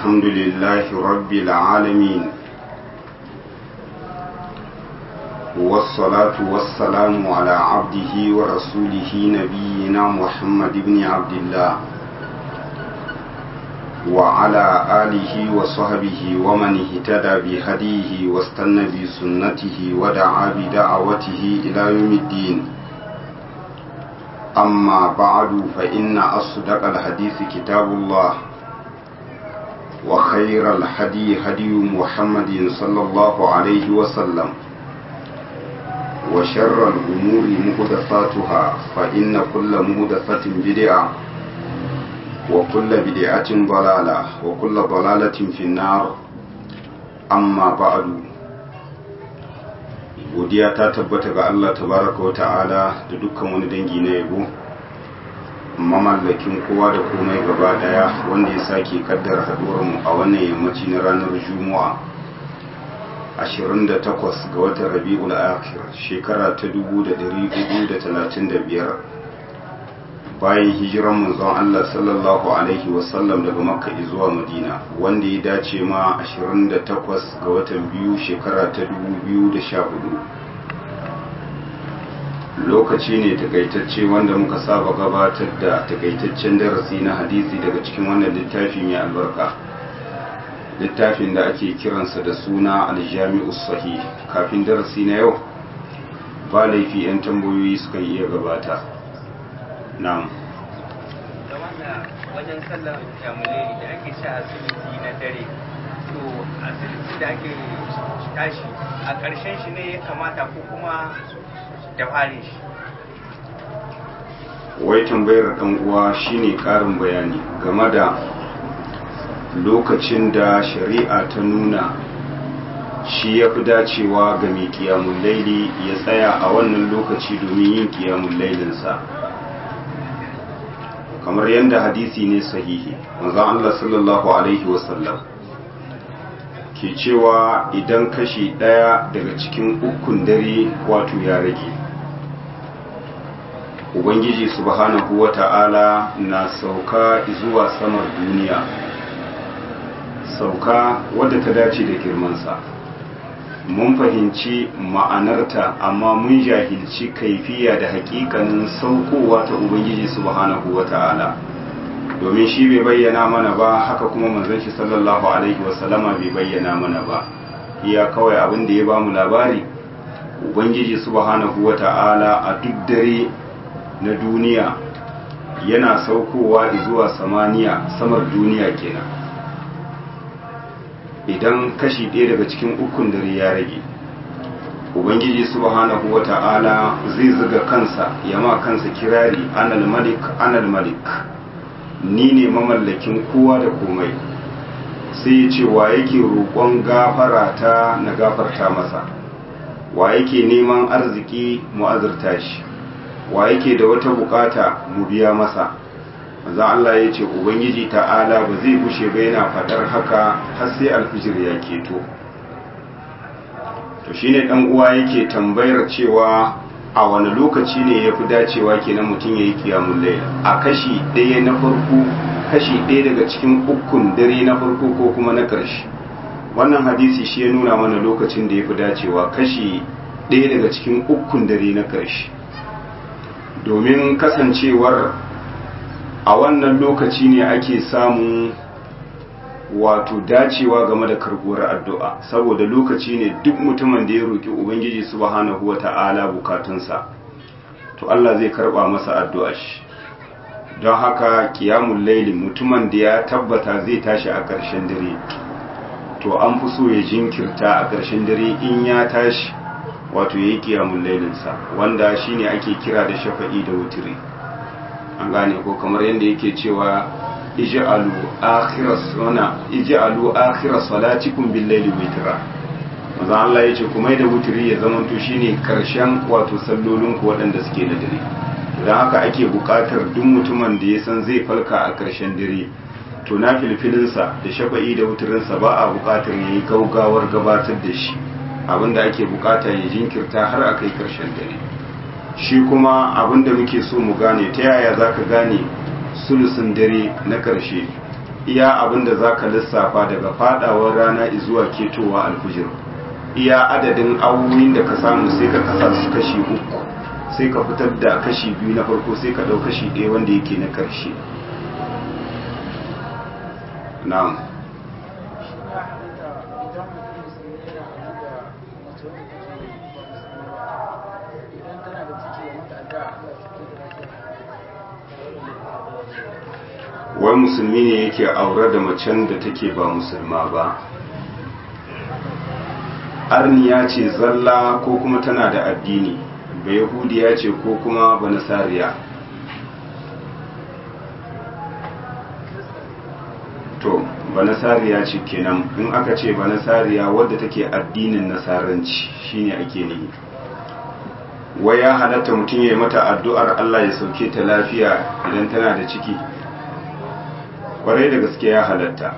الحمد لله رب العالمين والصلاة والسلام على عبده ورسوله نبينا محمد بن عبد الله وعلى آله وصحبه ومن اهتدى بهديه واستنى بسنته ودعا بدعوته إلى يوم الدين أما بعد فإن أصدق الحديث كتاب الله وخير الهدي هدي محمد صلى الله عليه وسلم وشر الأمور محدثاتها فإن كل محدثة بدعة وكل بدعة ضلالة وكل ضلالة في النار أما بعد godiya ta tabbata ga Allah tabaraka wa ta'ala da dukkan wani dangi na yabo mamallakin kowa da komai gaba daya wanda ya sake kaddara haduwarmu a wannan yammaci na ranar juma'a 28 ga watan rabi'ul akhir shekara ta 1435 bayan hijiran manzon Allah sallallahu alaihi wasallam daga makka zuwa madina wanda ya dace ma 28 ga watan biyu shekara ta 2014 lokaci ne takaitacce wanda muka saba gabatar da takaitaccen darasi na hadisi daga cikin wannan littafi mai albarka littafin da ake kiransa da suna aljami'u sahih kafin darasi na yau ba laifi 'yan tambayoyi sukan iya gabata na'am wajen sallar jamulai da ake sha asibiti na dare to asibiti da ake tashi a ƙarshen shi ne ya kamata ko kuma da farin shi wai tambayar ɗan uwa shine ƙarin bayani game da lokacin da shari'a ta nuna shi ya fi dacewa ga mai kiyamun laili ya tsaya a wannan lokaci domin yin kiyamun lailinsa kamar yadda hadisi ne sahihi manzon Allah sallallahu alaihi wasallam ke cewa idan kashi ɗaya daga cikin ukun dare wato ya rage ubangiji subhanahu wata'ala na sauka zuwa samar duniya sauka wadda ta dace da girmansa mun fahimci ma'anarta amma mun jahilci kaifiya da hakikanin saukowa ta ubangiji subhanahu wata'ala domin shi bai bayyana mana ba haka kuma manzon shi sallallahu alaihi wasallama bai bayyana mana ba iya kawai abin da ya ba mu labari ubangiji subhanahu wata'ala a duk dare na duniya yana saukowa zuwa samaniya samar duniya kenan idan kashi ɗaya daga cikin ukun dare ya rage ubangiji subhanahu wata'ala zai zuga kansa ya ma kansa kirari anal malik anal malik ni ne mamallakin kowa da komai sai ya ce wa yake roƙon gafara ta na gafarta masa wa yake neman arziki mu azurta shi wa yake da wata bukata mu biya masa maza Allah ya ce ubangiji ta'ala ba zai bushe ba yana fadar haka har sai alfijir ya keto to shine dan uwa yake tambayar cewa a wani lokaci ne yafi dacewa kenan mutum yayi kiyamul layl a kashi ɗaya na farko kashi ɗaya daga cikin ukun dare na farko ko kuma na ƙarshe wannan hadisi shi ya nuna mana lokacin da yafi dacewa kashi ɗaya daga cikin ukun dare na ƙarshe domin kasancewar a wannan lokaci ne ake samun wato dacewa game da karbuwar addu'a saboda lokaci ne duk mutumin da ya roƙi ubangiji subhanahu wata'ala bukatunsa to Allah zai karba masa addu'a shi don haka kiyamun laili mutumin da ya tabbata zai tashi a ƙarshen dare to an fi so ya jinkirta a ƙarshen dare in ya tashi wato ya yi kiyamun lailinsa wanda shine ake kira da shafa'i da wutiri an gane ko kamar yadda yake cewa ij'alu akhiras wana ij'alu akhiras salatikum bil layli witra maza Allah yace kuma da wutiri ya zama to shine karshen wato sallolin ku waɗanda suke da dare dan haka ake buƙatar duk mutumin da ya san zai falka a karshen dare to na filfilinsa da shafa'i da wutirinsa ba a buƙatar yayi gaugawar gabatar da shi abinda ake bukata ya jinkirta har a kai karshen dare shi kuma abinda muke so mu gane ta yaya za ka gane sulusun dare na karshe iya abin da za ka lissafa daga fadawar rana zuwa ketowa alfijir iya adadin awoyin da ka samu sai ka kasa su kashi uku sai ka fitar da kashi biyu na farko sai ka ɗau kashi ɗaya wanda yake na ƙarshe na'am wai musulmi ne yake aure da macen da take ba musulma ba arniya ce zalla ko kuma tana da addini ba yahudiya ce ko kuma ba nasariya to ba nasariya ce kenan in aka ce ba nasariya wadda take addinin nasaranci shine ake nihi wai ya halatta mutum ya yi mata addu'ar Allah ya sauke ta lafiya idan tana da ciki kwarai da gaske ya halatta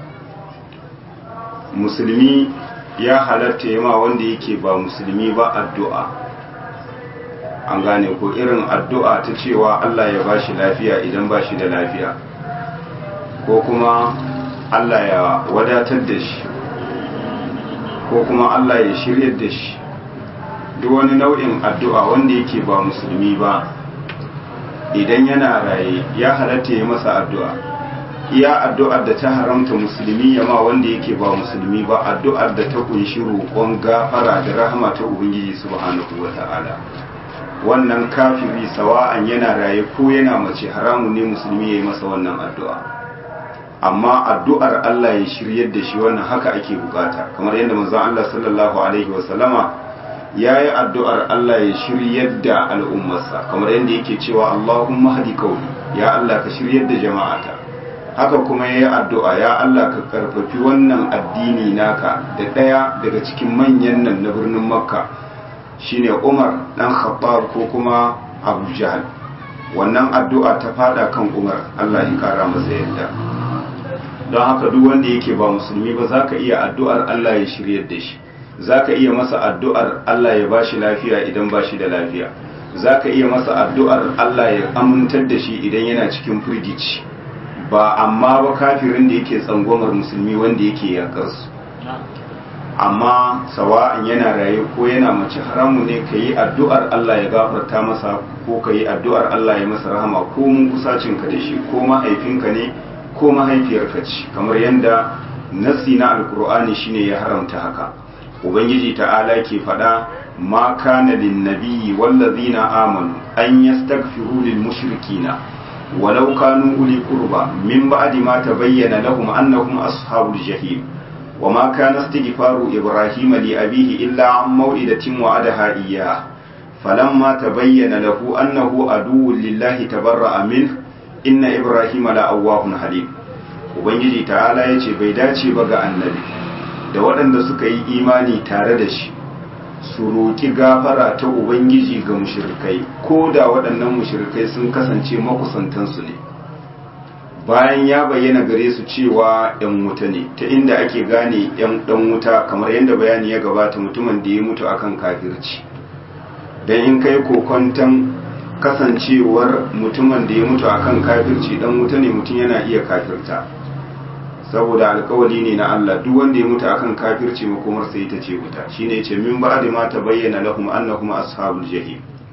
musulmi ya halatta ya ma wanda yake ba musulmi ba addu'a an gane ko irin addu'a ta cewa Allah ya ba shi lafiya idan ba shi da lafiya ko kuma Allah ya wadatar da shi ko kuma Allah ya shiryar da shi duk wani nau'in addu'a wanda yake ba musulmi ba idan yana raye ya halatta ya masa addu'a iya addu'ar da ta haramta musulmi ya ma wanda yake ba musulmi ba addu'ar da ta kunshi roƙon gafara da rahama ta ubangiji subhanahu wa ta'ala wannan kafiri sawa'an yana raye ko yana mace haramun ne musulmi ya yi masa wannan addu'a amma addu'ar Allah ya shiryar da shi wannan haka ake bukata kamar yadda manzon Allah sallallahu alaihi wa sallama ya yi addu'ar Allah ya shiryar da al'ummarsa kamar yadda yake cewa Allahumma hadi kauli ya Allah ka shiryar da jama'ata haka kuma ya yi addu'a ya Allah ka karfafi wannan addini naka da ɗaya daga cikin manyan nan na birnin makka shine umar ɗan khattab ko kuma abu jahal wannan addu'a ta fada kan umar Allah ya kara masa yadda don haka duk wanda yake ba musulmi ba za ka iya addu'ar Allah ya shiryar da shi za ka iya masa addu'ar Allah ya ba shi lafiya idan ba shi da lafiya za ka iya masa addu'ar Allah ya amintar da shi idan yana cikin firgici ba amma ba kafirin da yake tsangwamar musulmi wanda yake yakarsu amma sawa'an yana raye ko yana mace haramu ne ka yi addu'ar Allah ya gafarta masa ko ka yi addu'ar Allah ya masa rahama ko mun kusacinka da shi ko mahaifinka ne ko mahaifiyarka ce kamar yadda nasi na alkur'ani shine ya haramta haka ubangiji ta'ala ke faɗa ma kana lin nabiyyi wallazina amanu an yastaghfiru lil mushrikina ولو كانوا أولي قربى من بعد ما تبين لهم أنهم أصحاب الجحيم وما كان استغفار إبراهيم لأبيه إلا عن موئدة وعدها إياه فلما تبين له أنه عدو لله تبرأ منه إن إبراهيم لأواه حليم Ubangiji ta'ala ya ce bai dace ba ga annabi da waɗanda suka yi imani tare da shi su roƙi gafara ta Ubangiji ga mushirikai ko da waɗannan mushirikai sun kasance makusantansu ne bayan ya bayyana gare su cewa ‘yan wuta ne ta inda ake gane ‘yan ɗan wuta kamar yadda bayani ya gabata mutumin da ya mutu akan kafirci don in kai kokonton kasancewar mutumin da ya mutu akan kafirci ɗan wuta ne mutum yana iya kafirta saboda alkawali ne na Allah duk wanda ya mutu akan kafirci makomar sai ita ce wuta shine yace min ba'di ma tabayyana lahum annahum ashabul jahim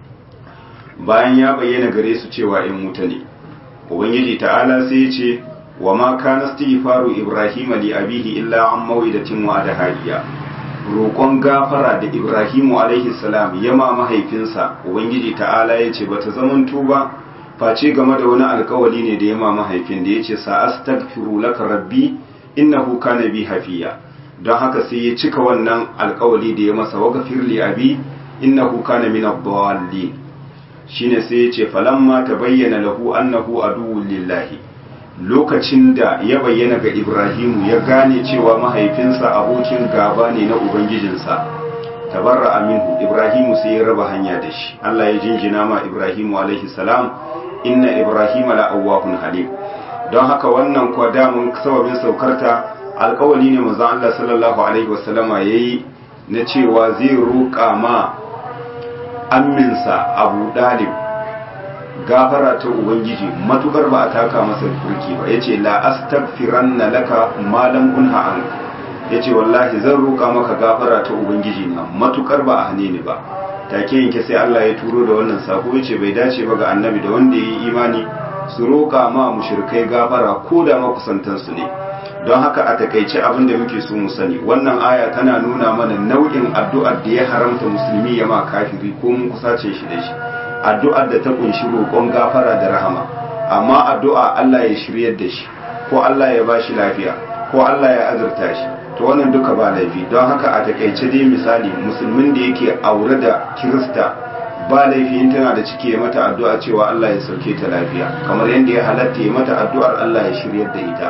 bayan ya bayyana gare su cewa in wuta ne ubangiji ta'ala sai yace wa ma kana istighfaru ibrahim li abihi illa an mawidatin wa adahariya roƙon gafara da ibrahimu alaihi salam yama mahaifinsa ubangiji ta'ala yace bata zamanto ba face game da wani alkawali ne da ya ma mahaifin da ya ce sa'astaghfiru laka rabbi innahu kana bi hafiya don haka sai ya cika wannan alkawali da ya masa wa gafirli abi innahu kana min ad-dallin shine sai ya ce falamma tabayyana lahu annahu aduwwun lillahi lokacin da ya bayyana ga Ibrahimu ya gane cewa mahaifinsa abokin gaba ne na ubangijinsa tabarra aminu Ibrahimu sai ya raba hanya da shi Allah ya jinjina ma Ibrahimu alaihi salam inna Ibrahima la awwahun halim don haka wannan kuwa damun sababin saukarta alkawali ne manzon Allah sallallahu alaihi wasallama yayi na cewa zai roƙa ma amminsa Abu Dalib gafara ta ubangiji matukar ba a taka masa burki ba yace la astaghfiranna laka ma lam unha an yace wallahi zan roka maka gafara ta ubangiji na matukar ba a hane ni ba take yanke sai Allah ya turo da wannan sako yace bai dace ba ga annabi da wanda yayi imani su roka ma mushrikai gafara ko da makusantan su ne don haka a takaice abin da muke so mu sani wannan aya tana nuna mana nau'in addu'ar da ya haramta musulmi ya ma kafiri ko mun kusace shi da shi addu'ar da ta kunshi roƙon gafara da rahama amma addu'a Allah ya shiryar da shi ko Allah ya bashi lafiya ko Allah ya azurta shi to wannan duka ba laifi don haka a takaice dai misali musulmin da yake aure da kirista ba laifi in tana da ciki ya mata addu'a cewa Allah ya sauke ta lafiya kamar yadda ya halatta ya mata addu'ar Allah ya shiryar da ita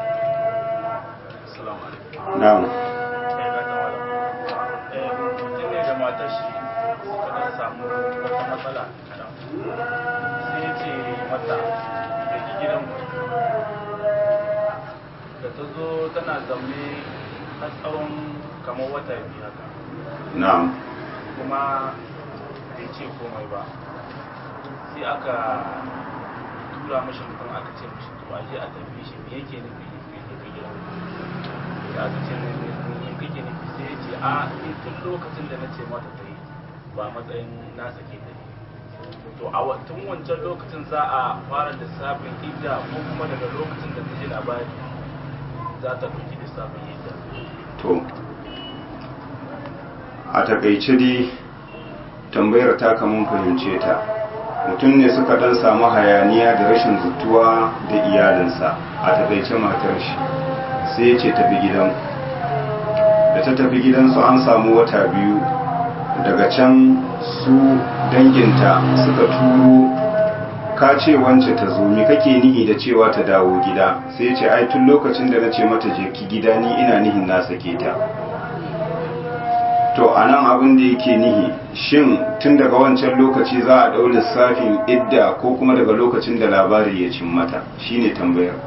na'am mutum ne da matar shi suka dan samu wata matsala kaɗan sai ya ce mata da ki gidan da ta zo tana zaune a tsawon kamar wata biyu haka na'am kuma bai ce komai ba sai aka tura mashi mutum aka ce mashi to a je a tafi shi me yake nufi bai je ka gidan sai aka ce ne me kake nufi sai ya ce a ni tun lokacin da na ce mata ta yi ba matsayin na sake ta ne to a wa- tun wancan lokacin za a fara lissafin idda ko kuma daga lokacin da ta ji labari za ta ɗauki lissafin idda to a takaice dai tambayar ta kamun fahimce ta mutum ne suka dan samu hayaniya da rashin zutuwa da iyalinsa a takaice matar shi sai ya ce tafi gidan da ta tafi gidansu an samu wata biyu daga can su danginta suka turo ka ce wance ta zo me kake nihi da cewa ta dawo gida sai ya ce ai tun lokacin da na ce mata je ki gida ni ina nihin na sake ta to a nan abin da yake nihi shin tun daga wancan lokaci za a ɗau lissafin idda ko kuma daga lokacin da labari ya cin mata shine tambayar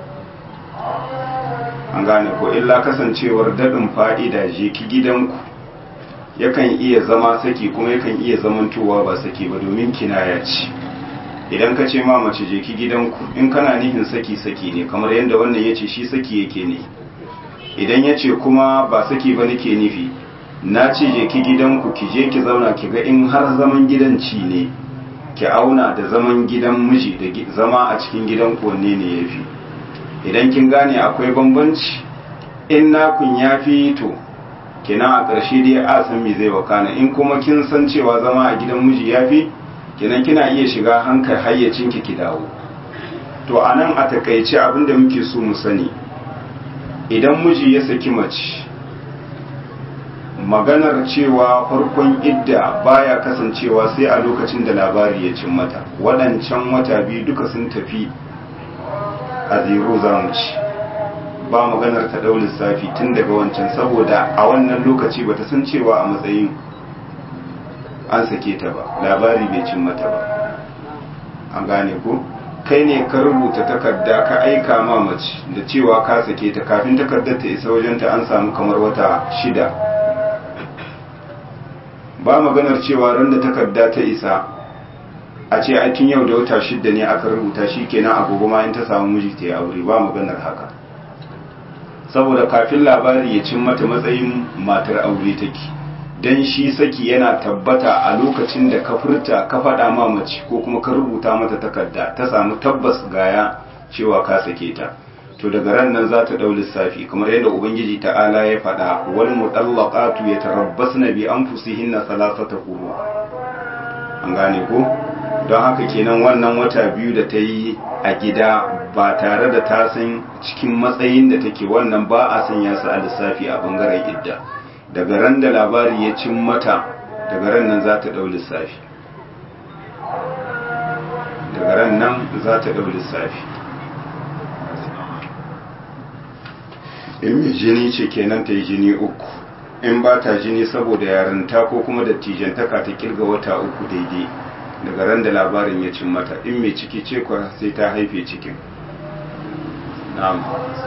an gane ko illa kasancewar daɗin fa'ida je ki gidanku yakan iya zama saki kuma yakan iya zamantowa ba saki ba domin kinaya ce idan ka ce ma mace je ki gidanku in kana nihin saki saki ne kamar yadda wannan ya ce shi saki yake ne idan ya ce kuma ba saki ba nake nufi na ce je ki gidanku ki je ki zauna ki ga in har zaman gidan ci ne ki auna da zaman gidan miji da gi- zama a cikin gidanku wanne ne ya fi idan kin gane akwai bambanci in nakun ya fi to kenan a ƙarshe dai a san me zai wakana in kuma kin san cewa zama a gidan miji ya fi kenan kina iya shiga hankali hayyacinki ki dawo to a nan a takaice abinda muke so mu sani idan miji ya saki mace maganar cewa farkon idda baya kasancewa sai a lokacin da labari ya cin mata waɗancan wata biyu duka sun tafi a zero za mu ci ba maganar ta ɗau lissafi tun daga wancan saboda a wannan lokaci bata san cewa a matsayin an sake ta ba labari bai cin mata ba an gane ko kai ne ka rubuta takarda ka aika ma mace da cewa ka sake ta kafin takardar ta isa wajenta an samu kamar wata shida ba maganar cewa ran da takarda ta isa a ce a tun yau da wata shida ne aka rubuta shi kenan a gobe ma in ta samu miji ta yi aure ba maganar haka saboda kafin labari ya cin mata matsayin matar aure take dan shi saki yana tabbata a lokacin da ka furta ka faɗa ma mace ko kuma ka rubuta mata takarda ta samu tabbas gaya cewa ka sake ta to daga ran nan za ta ɗau lissafi kamar yadda ubangiji ta'ala ya faɗa wal mutallaqatu yatarabbasna bi anfusihinna thalathata quru an gane ko don haka kenan wannan wata biyu da ta yi a gida ba tare da ta san cikin matsayin da take wannan ba a sanya su a lissafi a bangaren idda daga ran da labari ya cin mata daga ran nan za ta ɗau lissafi daga ran nan za ta ɗau lissafi in mai jini ce kenan ta yi jini uku in ba ta jini saboda yarinta ko kuma dattijantaka ta kirga wata uku daidai daga ran da labarin ya cin mata in mai ciki ce kwa sai ta haife cikin na'am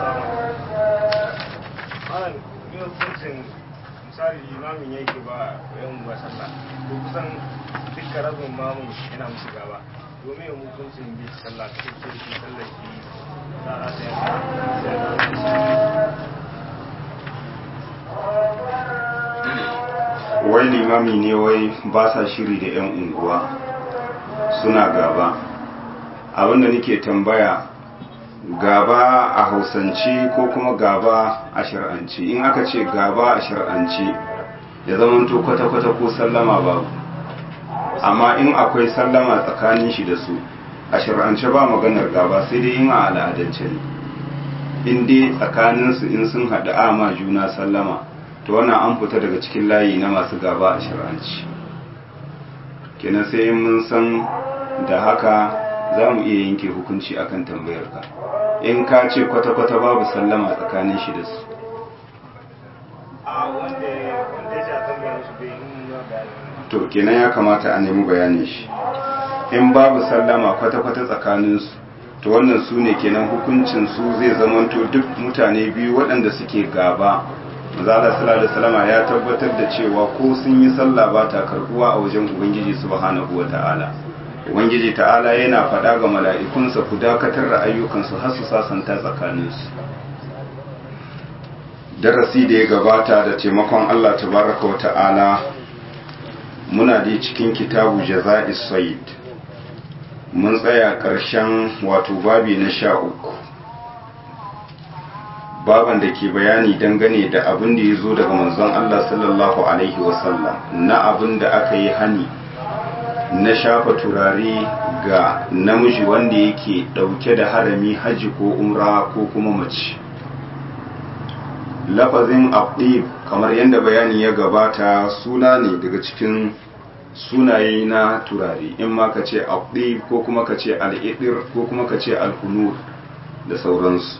malam yin hukuncin misali limamin yake ba yan masalla ko kusan dukkan rabin mamun yana musu gaba domin hukuncin bi sallah cikin kirki sallar shi tsara ta yasa wai limami ne wai ba sa shiri da 'yan unguwa suna gaba abinda nake tambaya gaba a hausance ko kuma gaba a shir'ance in aka ce gaba a shir'ance ya zamanto kwata-kwata ko sallama babu amma in akwai sallama tsakanin shi da su a shir'ance ba maganar gaba sai dai yin a al'adance ne in dai tsakaninsu in sun haɗu ama juna sallama to wannan an fita daga cikin layi na masu gaba a shir'anci kenan sai in mun san da haka za mu iya yanke hukunci akan tambayar ka in ka ce kwata-kwata babu sallama tsakanin shi da su a wanda wanda ya shafi mai su bai yi nuna bayani to kenan ya kamata a nemi bayanin shi in babu sallama kwata-kwata tsakaninsu to wannan su ne kenan hukuncin su zai zamanto duk mutane biyu waɗanda suke gaba mazala sallallahu alaihi wasallama ya tabbatar da cewa ko sun yi sallah ba ta karbuwa a wajen ubangiji subhanahu wata'ala ubangiji ta'ala yana faɗa ga mala'ikunsa ku dakatar da ayyukansu har su sasanta tsakaninsu darasi da ya gabata da taimakon Allah tabaraka wa ta'ala muna da cikin kitabu jaza'is said mun tsaya ƙarshen wato babi na sha uku baban da ke bayani dangane da abin da ya zo daga manzon Allah sallallahu alaihi wasallam na abin da aka yi hani na shafa turare ga namiji wanda yake ɗauke da harami haji ko umra ko kuma mace lafazin abdib kamar yadda bayani ya gabata suna ne daga cikin sunaye na turare in ma ka ce abdib ko kuma ka ce al'idir ko kuma ka ce al'unur da sauransu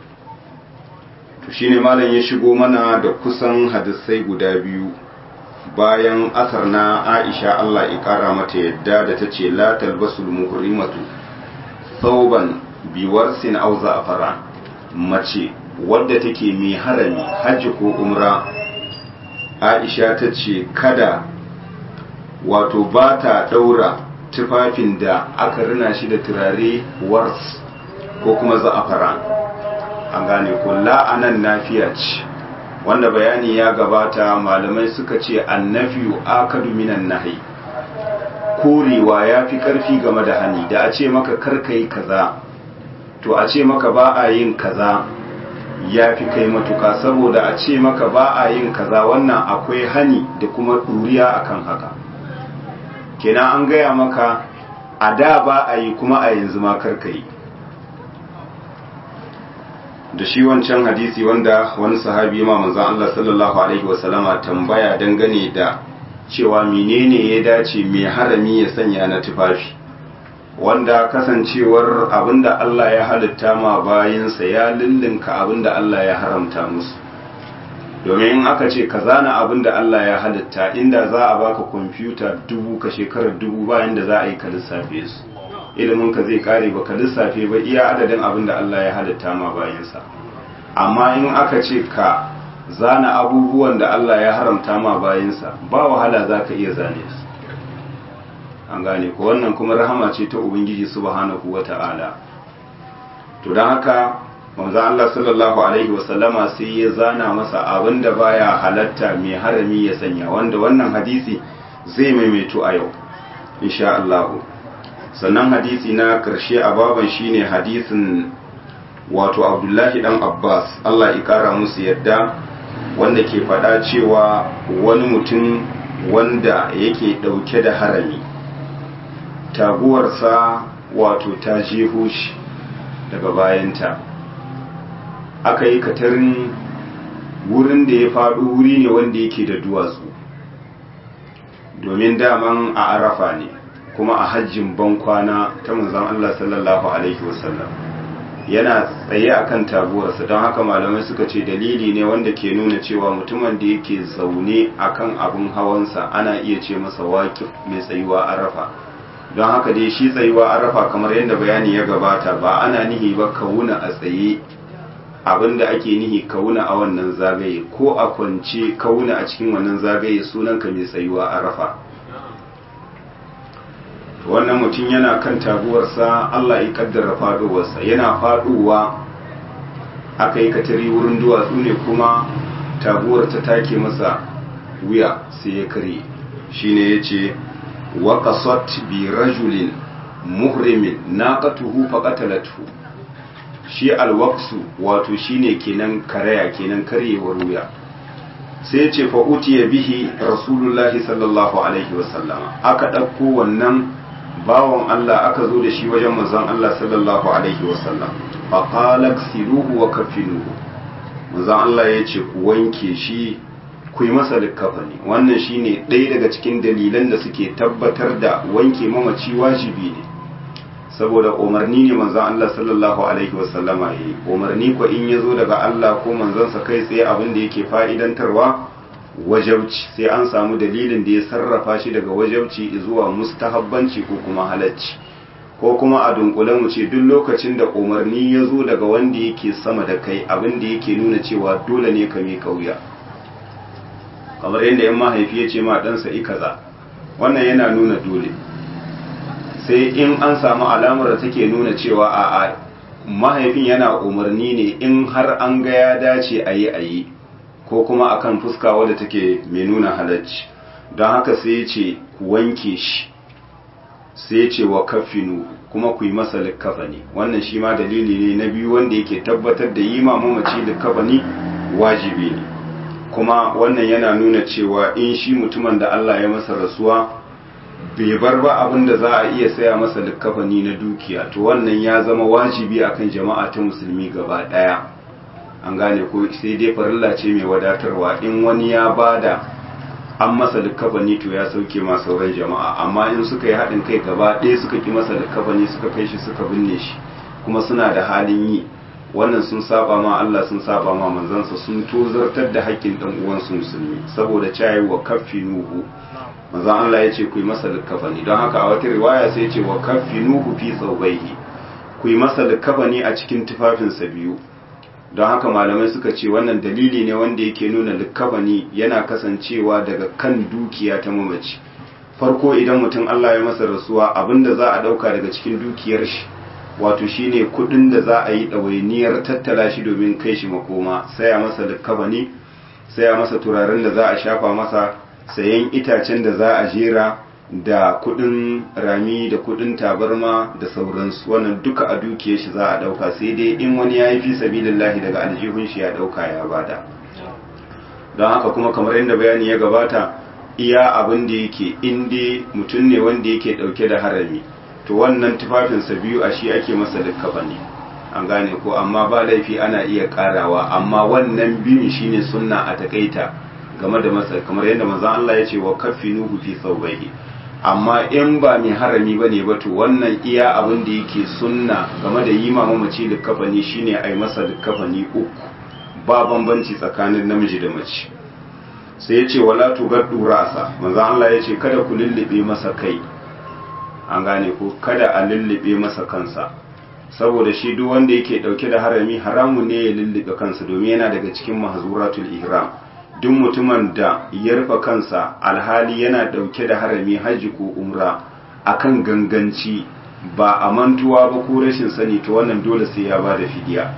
to shine malam ya shigo mana da kusan hadisai guda biyu bayan asar na aisha Allah ya kara mata yadda da ta ce la talbasul muhrimatu thawban biwarsin aw za'faran mace wadda take mai harami hajji ko umra aisha ta ce kada wato ba ta daura tufafin da aka rina shi da turare wars ko kuma za'afaran an gane ko la'anan nafiya ce wanda bayani ya gabata malamai suka ce annafiyu akadu minan nahi korewa ya fi karfi game da hani da a ce maka karkai kaza to a ce maka ba a yin kaza ya fi kai matuka saboda a ce maka ba a yin kaza wannan akwai hani da kuma ɗuriya akan haka kenan an gaya maka a da ba a yi kuma a yanzu ma karka yi da shi wancan hadisi wanda wani sahabi ma manzon Allah sallallahu alaihi wasallama tambaya dangane da cewa menene ya dace mai harami ya sanya na tufafi wanda kasancewar abinda Allah ya halitta ma bayinsa ya lullunka abinda Allah ya haramta musu domin in aka ce ka zana abinda Allah ya halitta inda za a baka kwamfuta dubu ka shekarar dubu bayan da za a yi ka lissafe su ilimin ka zai kare ba ka lissafe ba iya adadin abinda Allah ya halitta ma bayinsa amma in aka ce ka zana abubuwan da Allah ya haramta ma bayinsa ba wahala za ka iya zane su an gane ko wannan kuma rahama ce ta ubangiji subhanahu wata'ala to don haka manzo Allah sallallahu alaihi wasallama sai ya zana masa abinda baya halatta mai harami ya sanya wanda wannan hadisi zai maimaito a yau insha Allah sannan hadisi na karshe a baban shine hadisin wato Abdullahi dan Abbas Allah ya kara musu yadda wanda ke faɗa cewa wani mutum wanda yake ɗauke da harami taguwarsa wato ta jeho shi daga bayanta aka yi katarin wurin da ya faɗo wuri ne wanda yake da duwatsu domin daman a arafa ne kuma a hajjin bankwana ta manzon Allah sallallahu alaihi wasallam yana tsaye akan taguwarsa don haka malamai suka ce dalili ne wanda ke nuna cewa mutumin da yake zaune akan abin hawansa ana iya ce masa waƙif mai tsayuwa arafa don haka dai shi tsayuwa arafa kamar yadda bayani ya gabata ba ana nihi ba kawuna a tsaye abinda ake nihi kawuna a wannan zagaye ko a kwance kawuna a cikin wannan zagaye sunanka mai tsayuwa arafa wannan mutum yana kan taguwarsa Allah ya kaddara faduwarsa yana faduwa aka yi katari wurin duwatsu ne kuma taguwar ta take masa wuya sai ya kare shine yace wa qasat bi rajulin muhrimin naqatuhu faqatalathu shi alwaqsu wato shine kenan karaya kenan karyewar wuya sai ce fa utiya bihi rasulullahi sallallahu alaihi wasallama aka ɗauko wannan bawan Allah aka zo da shi wajen manzon Allah sallallahu alaihi wasallam fa qala siluhu wa kafinuhu manzon Allah ya ce ku wanke shi ku yi masa likkafani wannan shine ɗaya daga cikin dalilan da suke tabbatar da wanke mamaci wajibi ne saboda umarni ne manzon Allah sallallahu alaihi wasallama yi umarni ko in ya zo daga Allah ko manzansa kai tsaye abin da yake fa'idantarwa wajabci sai an samu dalilin da ya sarrafa shi daga wajabci zuwa mustahabbanci ko kuma halacci ko kuma a dunkule mu ce duk lokacin da umarni ya zo daga wanda yake sama da kai abin da yake nuna cewa dole ne ka miƙa wuya kamar yadda yan mahaifi ya ce ma ɗansa i kaza wannan yana nuna dole sai in an samu alamar da take nuna cewa a mahaifin yana umarni ne in har an ga ya dace a yi a yi ko kuma akan fuska wadda take mai nuna halacci don haka sai ya ce ku wanke shi sai ya ce wa kafinu kuma ku yi masa likkafani wannan shi ma dalili ne na biyu wanda yake tabbatar da yi mamaci likkafani wajibi ne kuma wannan yana nuna cewa in shi mutumin da Allah ya masa rasuwa bai bar ba abin da za a iya saya masa likkafani na dukiya to wannan ya zama wajibi akan jama'a ta musulmi gaba daya an gane ko sai dai farilla ce mai wadatarwa in wani ya bada an masa likkafani to ya sauke ma sauran jama'a amma in suka yi haɗin kai gaba ɗaya suka ki masa likkafani suka kai shi suka binne shi kuma suna da halin yi wannan sun saba ma Allah sun saba ma manzansa sun tozartar da haƙƙin ɗan uwansu musulmi saboda cayi wa kaffinuhu manzon Allah ya ce ku yi masa likkafani don haka a wata riwaya sai ya ce wa kaffinuhu fi tsawbaihi ku yi masa likkafani a cikin tufafinsa biyu don haka malamai suka ce wannan dalili ne wanda yake nuna likkafani yana kasancewa daga kan dukiya ta mamaci farko idan mutum Allah ya masa rasuwa abinda za a dauka daga cikin dukiyar shi wato shine kudin da za a yi ɗawainiyar tattala shi domin kai shi makoma saya masa likkafani saya masa turaren da za a shafa masa sayan itacen da za a jera da kudin rami da kudin tabarma da sauransu wannan duka a dukiyar shi za a dauka sai dai in wani ya yi fi sabilillahi daga aljihun shi ya dauka ya bada don haka kuma kamar yadda bayani ya gabata iya abin da yake inda mutum ne wanda yake dauke da harami to wannan tufafinsa biyu a shi ake masa likkafa ne an gane ko amma ba laifi ana iya karawa amma wannan biyun shine sunna a takaita game da masa kamar yadda manzon Allah ya ce wa kaffinuhu fi thawbayhi amma in ba mai harami ba ne ba to wannan iya abin da yake sunna game da yi mamaci likkafani shine a yi masa likkafani uku ba bambanci tsakanin namiji da mace sai ya ce wala tugaddu rasa manzo Allah ya ce kada ku lullube masa kai an gane ko kada a lullube masa kansa saboda shi duk wanda yake dauke da harami haramun ne ya lullube kansa domin yana daga cikin mahzuratul ihram duk mutumin da ya rufe kansa alhali yana dauke da harami hajji ko umra akan ganganci ba a mantuwa ba ko rashin sani to wannan dole sai ya ba da fidiya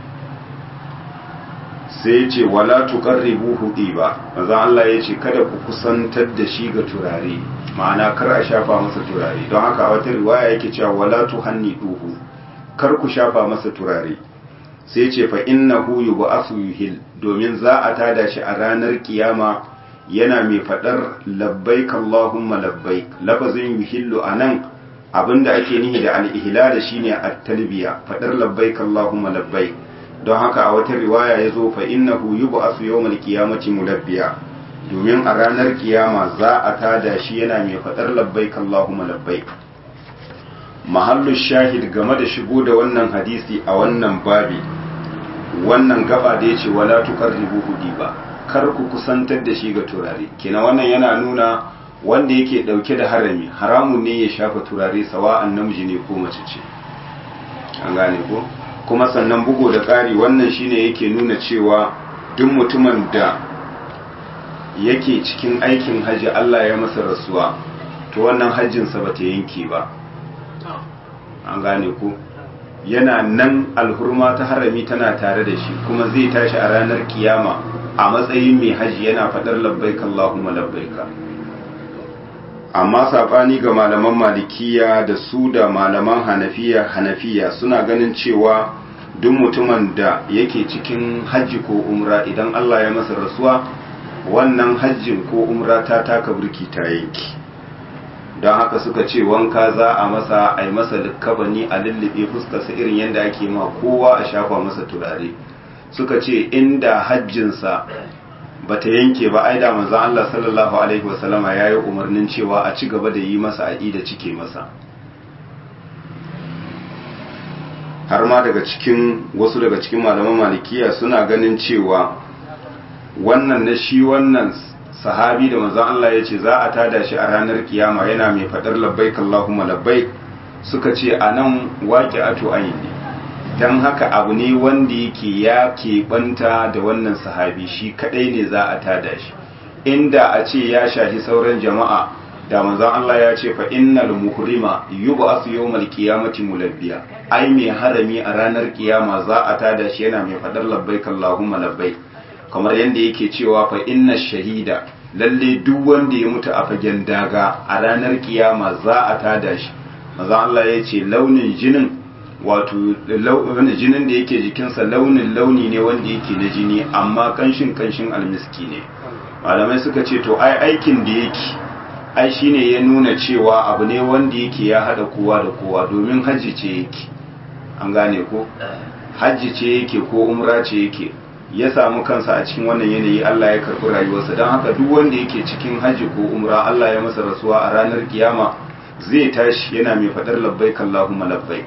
sai ce wala tuqarribuhu ba manzo Allah ya ce kada ku kusantar da shi ga turare ma'ana kar a shafa masa turare don haka a wata riwaya yake cewa wala tuhanniduhu kar ku shafa masa turare sai ce fa innahu yub'athu yuhil domin za a tada shi a ranar kiyama yana mai fadar labbaik allahumma labbaik lafazin yuhillu anan abinda ake nihi da al-ihlal shine at-talbiya fadar labbaik allahumma labbaik don haka a wata riwaya yazo fa innahu yub'athu yawmal qiyamati mulabbiya domin a ranar kiyama za a tada shi yana mai fadar labbaik allahumma labbaik mahallu shahid game da shigo da wannan hadisi a wannan babi wannan gaba da ya ce wala tuqarribu hudi ba kar ku kusantar da shi ga turare kina wannan yana nuna wanda yake dauke da harami haramun ne ya shafa turare sawa'an namiji ne ko mace ce an gane ko kuma sannan bugu da ƙari wannan shine yake nuna cewa duk mutumin da yake cikin aikin haji Allah ya masa rasuwa to to wannan hajjinsa ba ta yanke ba an gane ku yana nan alhurma ta harami tana tare da shi kuma zai tashi a ranar kiyama a matsayin mai hajji yana faɗar labbaika Allahumma labbaika amma saɓani ga malaman malikiya da su da malaman hanafiya hanafiya suna ganin cewa duk mutumin da yake cikin hajji ko umra idan Allah ya masa rasuwa wannan hajjin ko umra ta taka burki ta yanki don haka suka ce wanka za a masa a yi masa likkabani a lullube fuskarsa irin yadda ake ma kowa a shafa masa turare suka ce inda hajjinsa ba ta yanke ba ai da manzon Allah sallallahu alaihi wasallama ya yi umarnin cewa a ci gaba da yi masa a da cike masa har ma daga cikin wasu daga cikin malaman malikiya suna ganin cewa wannan na shi wannan sahabi da manzon Allah ya ce za a tada shi a ranar kiyama yana mai fadar labbaik Allahumma labbaik suka ce anan waqi'atu ayn ne dan haka abu ne wanda yake ya keɓanta da wannan sahabi shi kadai ne za a tada shi inda a ce ya shahi sauran jama'a da manzon Allah ya ce fa innal muhrima yub'athu yawmal qiyamati mulabbiya ai mai harami a ranar kiyama za a tada shi yana mai fadar labbaik Allahumma labbaik kamar yadda yake cewa fa inna shahida lalle duk wanda ya mutu a fagen daga a ranar kiyama za a tada shi maza Allah ya ce launin jinin wato launin jinin da yake jikinsa launin launi ne wanda yake na jini amma kanshin kanshin almiski ne malamai suka ce to ai aikin da yake ai shine ya nuna cewa abu ne wanda yake ya hada kowa da kowa domin hajji ce yake an gane ko hajji ce yake ko umra ce yake ya samu kansa a cikin wannan yanayi Allah ya karɓi rayuwarsa don haka duk wanda yake cikin hajji ko umra Allah ya masa rasuwa a ranar kiyama zai tashi yana mai faɗar labbaik Allahumma labbaik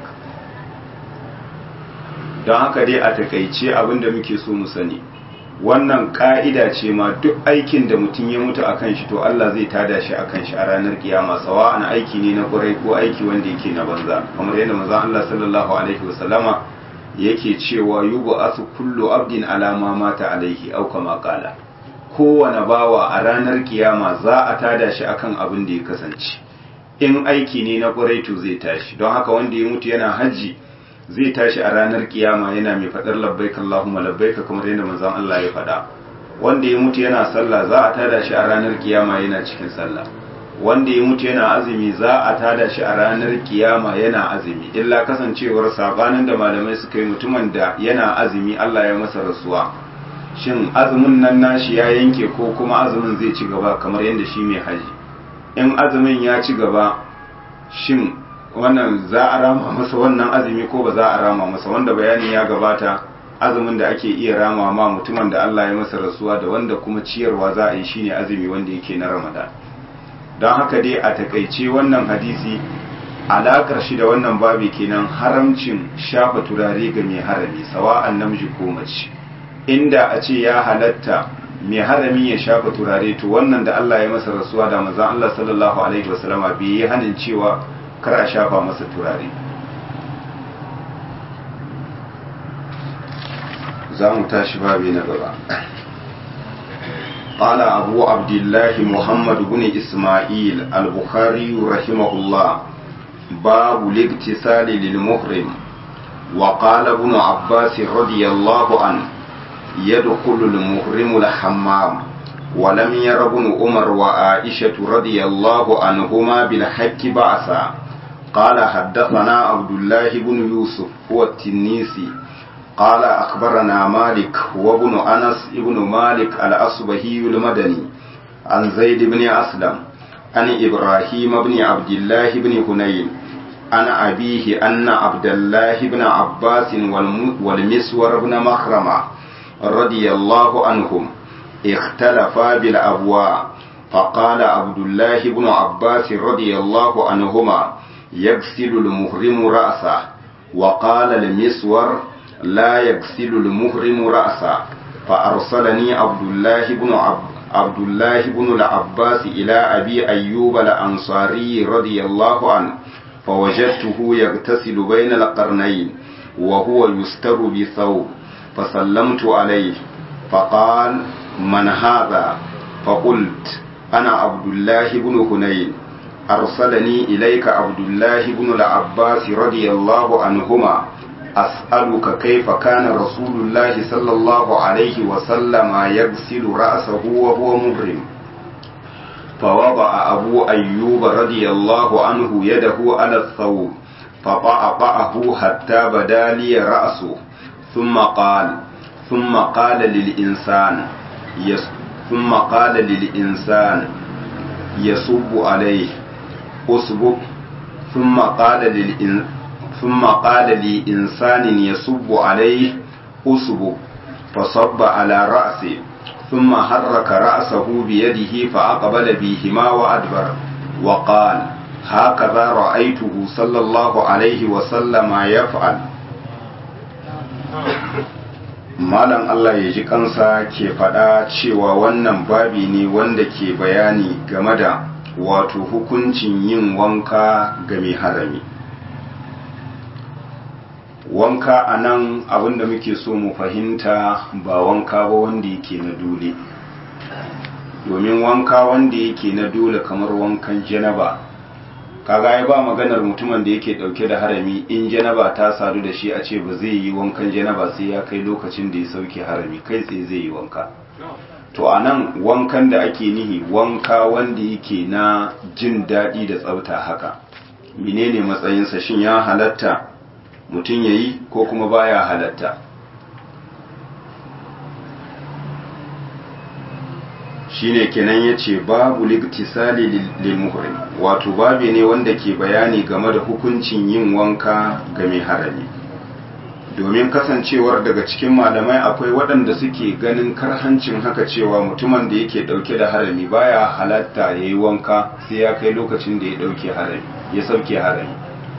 don haka dai a takaice abin da muke so mu sani wannan ka'ida ce ma duk aikin da mutum ya mutu a kan shi to Allah zai tada shi a kan shi a ranar kiyama sawa ana aiki ne na ƙwarai ko aiki wanda yake na banza kamar yadda manzon Allah sallallahu alaihi wasallama yake cewa yubu asu kullu abdin alama mata alaihi au kama kala kowane bawa a ranar kiyama za a tada shi akan abin da ya kasance in aiki ne na ƙwarai to zai tashi don haka wanda ya mutu yana hajji zai tashi a ranar kiyama yana mai faɗar labbaik Allahumma labbaik kamar yadda manzon Allah ya faɗa wanda ya mutu yana sallah za a tada shi a ranar kiyama yana cikin sallah wanda ya mutu yana azumi za a tada shi a ranar kiyama yana azumi illa kasancewar sabanin da malamai suka yi mutumin da yana azumi Allah ya masa rasuwa shin azumin nan nashi ya yanke ko kuma azumin zai ci gaba kamar yadda shi mai haji in azumin ya ci gaba shin wannan za a rama masa wannan azumi ko ba za a rama masa wanda bayani ya gabata azumin da ake iya rama ma mutumin da Allah ya masa rasuwa da wanda kuma ciyarwa za a yi shine azumi wanda yake na Ramadan don haka dai a takaice wannan hadisi alaƙar shi da wannan babi kenan haramcin shafa turare ga mai harami sawa'an namiji ko mace inda a ce ya halatta mai harami ya shafa turare to wannan da Allah ya masa rasuwa da manzon Allah sallallahu alaihi wasallama bai yi hanin cewa kar a shafa masa turare za mu tashi babi na gaba قال أبو عبد الله محمد بن إسماعيل البخاري رحمه الله باب الاغتسال للمحرم وقال ابن عباس رضي الله عنه يدخل المحرم الحمام ولم ير ابن عمر وعائشة رضي الله عنهما بالحق بعثا قال حدثنا عبد الله بن يوسف هو التنيسي قال أخبرنا مالك وابن أنس ابن مالك الأصبهي المدني عن زيد بن أسلم عن إبراهيم بن عبد الله بن هنين عن أبيه أن عبد الله بن عباس والمسور بن مخرمة رضي الله عنهم اختلفا بالأبواء فقال عبد الله بن عباس رضي الله عنهما يغسل المهرم رأسه وقال المسور لا يغسل المهرم رأسه فأرسلني عبد الله بن عب عبد الله بن العباس إلى أبي أيوب الأنصاري رضي الله عنه فوجدته يغتسل بين القرنين وهو يستر بثوب فسلمت عليه فقال من هذا فقلت أنا عبد الله بن هنين أرسلني إليك عبد الله بن العباس رضي الله عنهما أسألك كيف كان رسول الله صلى الله عليه وسلم يغسل رأسه وهو مبرم فوضع أبو أيوب رضي الله عنه يده على الثوب فطأطأه حتى بدا لي رأسه ثم قال ثم قال للإنسان يس ثم قال للإنسان يصب عليه أصبب ثم قال للإن ثم قال لإنسان يصب عليه أصبب فصب على رأسه ثم حرك رأسه بيده فأقبل بهما وأدبر وقال هكذا رأيته صلى الله عليه وسلم يفعل malam Allah ya ji kansa ke faɗa cewa wannan babi ne wanda ke bayani game da wato hukuncin yin wanka ga mai harami wanka a nan abinda muke so mu fahimta ba wanka ba wanda yake na dole domin wanka wanda yake na dole kamar wankan janaba kaga ya ba maganar mutumin da yake dauke da harami in janaba ta sadu da shi a ce ba zai yi wankan janaba sai ya kai lokacin da ya sauke harami kai tsaye zai yi wanka to a nan wankan da ake nihi wanka wanda yake na jin daɗi da tsafta haka menene matsayinsa shin ya halatta mutum ya yi ko kuma baya halatta shine kenan ya ce babu liktisali lil muhrim wato babi ne wanda ke bayani game da hukuncin yin wanka ga mai harami domin kasancewar daga cikin malamai akwai waɗanda suke ganin karhancin haka cewa mutumin da yake ɗauke da harami baya halatta ya yi wanka sai ya kai lokacin da ya ɗauke harami ya sauke harami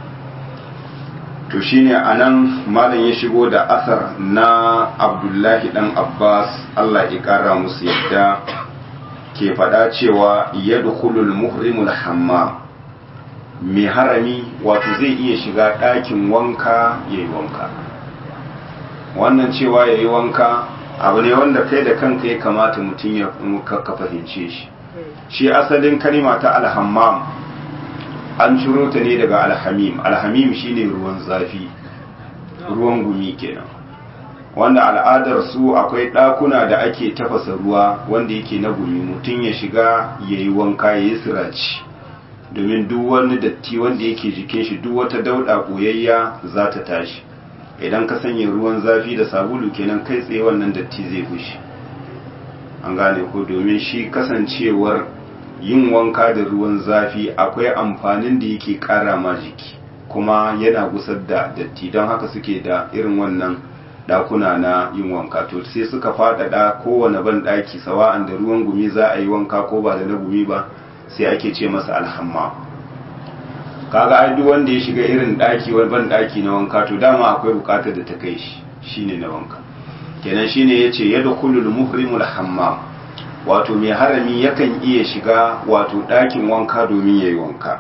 to shine anan malam ya shigo da asar na abdullahi dan abbas allah ya kara musu yadda ke faɗa cewa yadkhulul muhrimul hammam mai harami wato zai iya shiga ɗakin wanka yayi wanka wannan cewa yayi wanka abu ne wanda kai da kanka ya kamata mutum ya ka fahimce shi shi asalin kalima ta alhammam an ciro ta ne daga alhamim alhamim shine ruwan zafi ruwan gumi kenan wanda al'adar su akwai ɗakuna da ake tafasa ruwa wanda yake na gumi mutum ya shiga ya yi wanka ya yi siraci domin duk wani datti wanda yake jikin shi duk wata dauɗa ɓoyayya za ta tashi idan ka sanya ruwan zafi da sabulu kenan kai tsaye wannan datti zai fushi an gane ko domin shi kasancewar yin wanka da ruwan zafi akwai amfanin da yake ƙara ma jiki kuma yana gusar da datti don haka suke da irin wannan dakuna na yin wanka to sai suka faɗaɗa kowane ban ɗaki sawa'an da ruwan gumi za a yi wanka ko ba da na gumi ba sai ake ce masa alhamma kaga ai duk wanda ya shiga irin ɗaki wani ban ɗaki na wanka to dama akwai buƙatar da ta kai shi shine na wanka kenan shine yace yadkhulul muhrimul hammam wato mai harami yakan iya shiga wato ɗakin wanka domin yayi wanka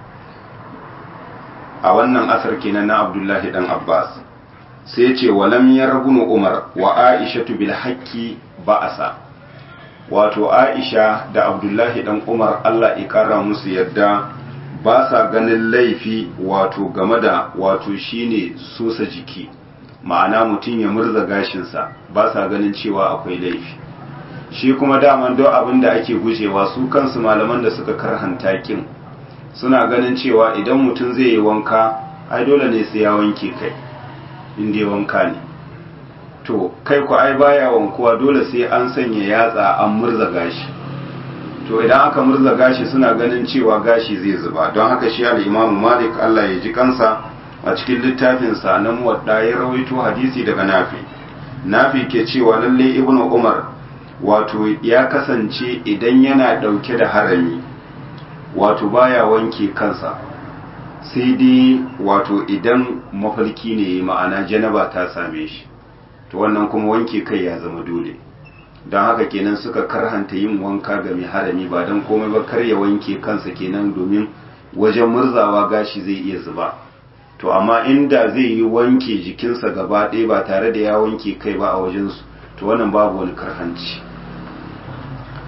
a wannan asar kenan na Abdullahi dan Abbas sai ce walam yargunu umar wa aishatu bil haqqi ba'asa wato aisha da abdullahi dan umar Allah ya kara musu yadda ba sa ganin laifi wato game da wato shine sosa jiki ma'ana mutum ya murza gashinsa ba sa ganin cewa akwai laifi shi kuma daman don abin da ake gujewa su kansu malaman da suka karhanta kin suna ganin cewa idan mutum zai yi wanka ai dole ne sai ya wanke kai inda ya wanka ne to kai ku ai baya wankuwa dole sai an sanya yatsa an murza gashi to idan aka murza gashi suna ganin cewa gashi zai zuba don haka shi al-Imam Malik Allah ya ji kansa a cikin littafin sa na muwadda ya rawaito hadisi daga Nafi Nafi ke cewa lalle Ibn Umar wato ya kasance idan yana dauke da harami wato baya wanke kansa sai dai wato idan mafarki ne ma'ana janaba ta same shi to wannan kuma wanke kai ya zama dole don haka kenan suka karhanta yin wanka ga mai harami ba don komai ba kar ya wanke kansa kenan domin wajen murzawa gashi zai iya zuba to amma inda zai yi wanke jikinsa gaba ɗaya ba tare da ya wanke kai ba a wajensu to wannan babu wani karhanci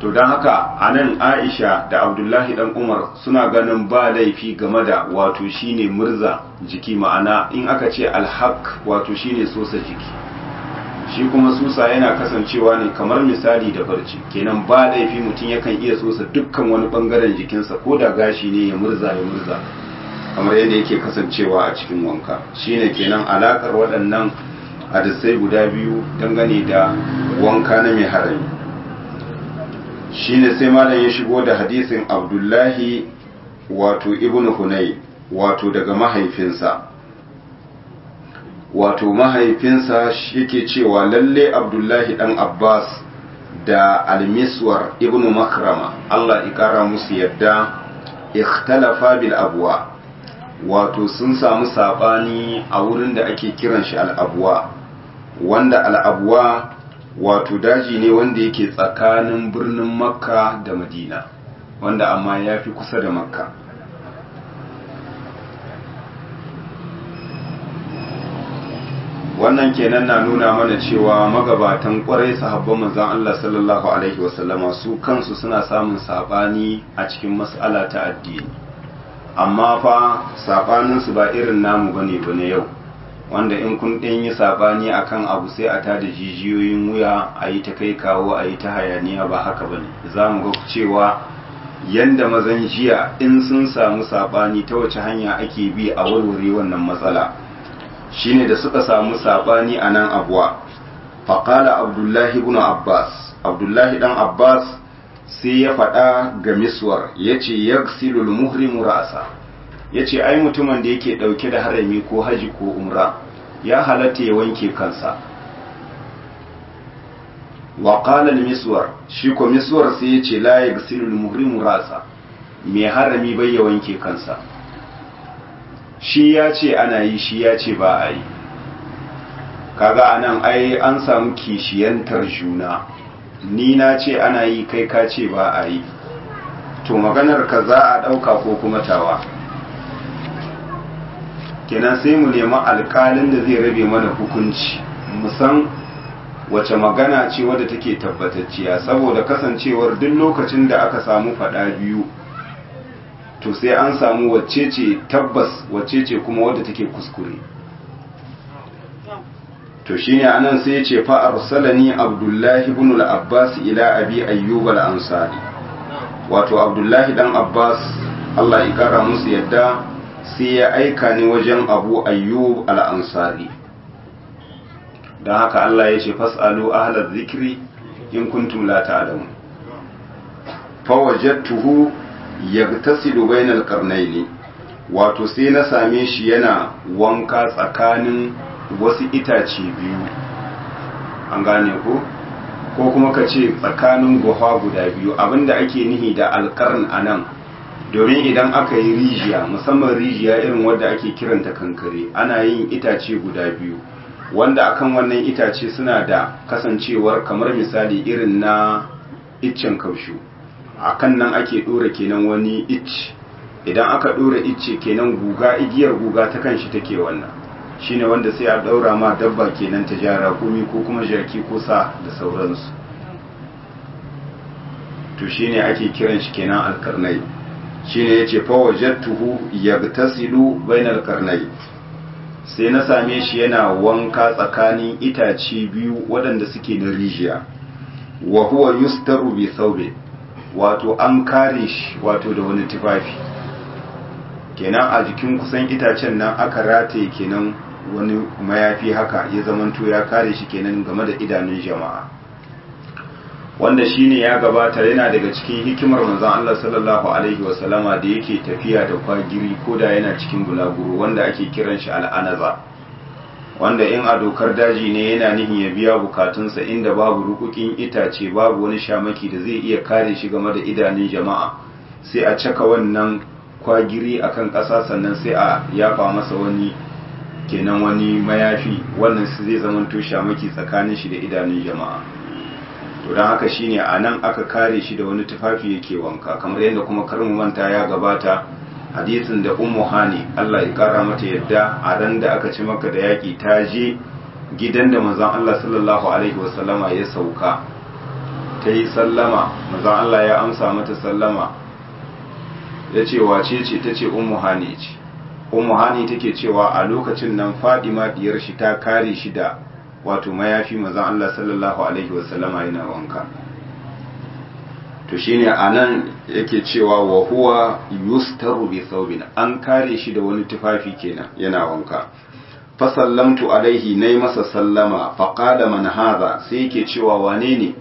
to don haka a nan aisha da abdullahi dan umar suna ganin ba laifi game da wato shine murza jiki ma'ana in aka ce alhaq wato shine sosa jiki shi kuma susa yana kasancewa ne kamar misali da barci kenan ba laifi mutum yakan iya sosa dukkan wani bangaren jikinsa ko da gashi ne ya murza ya murza kamar yadda yake kasancewa a cikin wanka shine kenan alakar waɗannan hadisai guda biyu dangane da wanka na mai harami shine sai malam ya shigo da hadisin abdullahi wato ibn hunay wato daga mahaifinsa wato mahaifinsa yake cewa lalle abdullahi dan abbas da almiswar ibn makrama allah ikara musu yadda ikhtalafa bil abwa wato sun samu sabani a wurin da ake kiran shi al'abuwa wanda al'abuwa wato daji ne wanda yake tsakanin birnin makka da madina wanda amma ya fi kusa da makka wannan kenan na nuna mana cewa magabatan kwarai sahabban manzon Allah sallallahu alaihi wasallama su kansu suna samun sabani a cikin mas'ala ta addini amma fa sabaninsu ba irin namu bane bane yau wanda in kun ɗan yi saɓani akan abu sai a tada jijiyoyin wuya a yi ta kai kawo a yi ta hayaniya ba haka ba ne za mu ga cewa yanda mazan jiya in sun samu saɓani ta wace hanya ake bi a warware wannan matsala shine da suka samu saɓani a nan abuwa faƙala abdullahi ibn abbas abdullahi ɗan abbas sai ya faɗa ga miswar ya ce yaksilul muhrimu ra'asa ya ce ai mutumin da yake ɗauke da harami ko haji ko umra ya halatta ya wanke kansa wa qala miswar shi ko miswar sai ya ce la yaghsilu al-muhrimu rasa mai harami bai ya wanke kansa shi ya ce ana yi shi ya ce ba a yi kaga anan ai an samu kishiyantar juna ni na ce ana yi kai ka ce ba a yi to maganar ka za a ɗauka ko kuma tawa kenan sai mu nemi alkalin da zai rabe mana hukunci musan wace magana ce wadda take tabbatacciya saboda kasancewar duk lokacin da aka samu fada biyu to sai an samu wacce ce tabbas wacce ce kuma wadda take kuskure to shine anan sai ya ce fa arsalani abdullahi ibn al-abbas ila abi ayyub al-ansari wato abdullahi dan abbas Allah ya kara musu yadda sai ya aika ni wajen abu ayyub al'ansari don haka Allah ya ce fas'alu ahalar zikiri in kuntum la ta'lamu fawajattuhu yagtasilu bainal qarnayni wato sai na same shi yana wanka tsakanin wasu itace biyu an gane ko ko kuma ka ce tsakanin guha guda biyu abinda ake nihi da alkarn anan domin idan aka yi rijiya musamman rijiya irin wadda ake kiranta kankare ana yin itace guda biyu wanda akan wannan itace suna da kasancewar kamar misali irin na iccen kaushu akan nan ake dora kenan wani icce idan aka dora icce kenan guga igiyar guga ta kanshi take wannan shine wanda sai a daura ma dabba kenan ta jara kumi ko kuma jaki ko sa da sauransu to shine ake kiran shi kenan alkarnai shine yace fa wajadtuhu yagtasilu bainal qarnay sai na same shi yana wanka tsakanin itace biyu waɗanda suke da rijiya wa huwa yustaru bi thawbi wato an kare shi wato da wani tufafi kenan a jikin kusan itacen nan aka rataye kenan wani mayafi haka ya zamanto ya kare shi kenan game da idanun jama'a wanda shine ya gabata yana daga cikin hikimar manzon Allah sallallahu alaihi wasallama da yake tafiya da kwagiri ko da yana cikin bulaguro wanda ake kiran shi al'anaza wanda in a dokar daji ne yana nihin ya biya bukatunsa inda babu rukukin itace babu wani shamaki da zai iya kare shi game da idanun jama'a sai a caka wannan kwagiri akan ƙasa sannan sai a yafa masa wani kenan wani mayafi wannan zai zamanto shamaki tsakanin shi da idanun jama'a to don haka shine a nan aka kare shi da wani tufafi yake wanka kamar yadda kuma karmu manta ya gabata hadisin da ummu hani Allah ya kara mata yadda a ran da aka ci maka da yaki ta je gidan da manzon Allah sallallahu alaihi wasallama ya sauka ta yi sallama manzon Allah ya amsa mata sallama ya ce wace ce ta ce ummu hani ce ummu hani take cewa a lokacin nan fadima diyar shi ta kare shi da wato mayafi manzon Allah sallallahu alaihi wasallama yana wanka to shine anan yake cewa wa huwa yustaru bi thawbin an kare shi da wani tufafi kenan yana wanka fa sallamtu alaihi nayi masa sallama fa qala man hadha sai yake cewa wane ne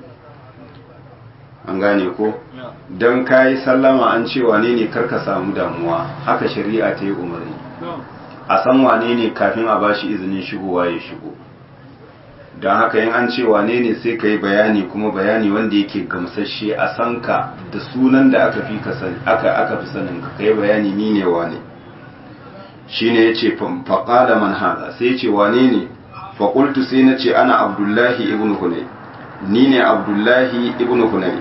an gane ko dan kai sallama an ce wane ne karka samu damuwa haka shari'a ta yi umarni a san wane ne kafin a bashi izinin shigowa ya shigo don haka yin an ce wane ne sai ka yi bayani kuma bayani wanda yake gamsashe a san ka da sunan da aka fi aka aka fi sanin ka kai bayani ni ne wane shine yace faqala man hada sai yace wane ne fa qultu sai nace ana abdullahi ibnu hunay ni ne abdullahi ibnu hunay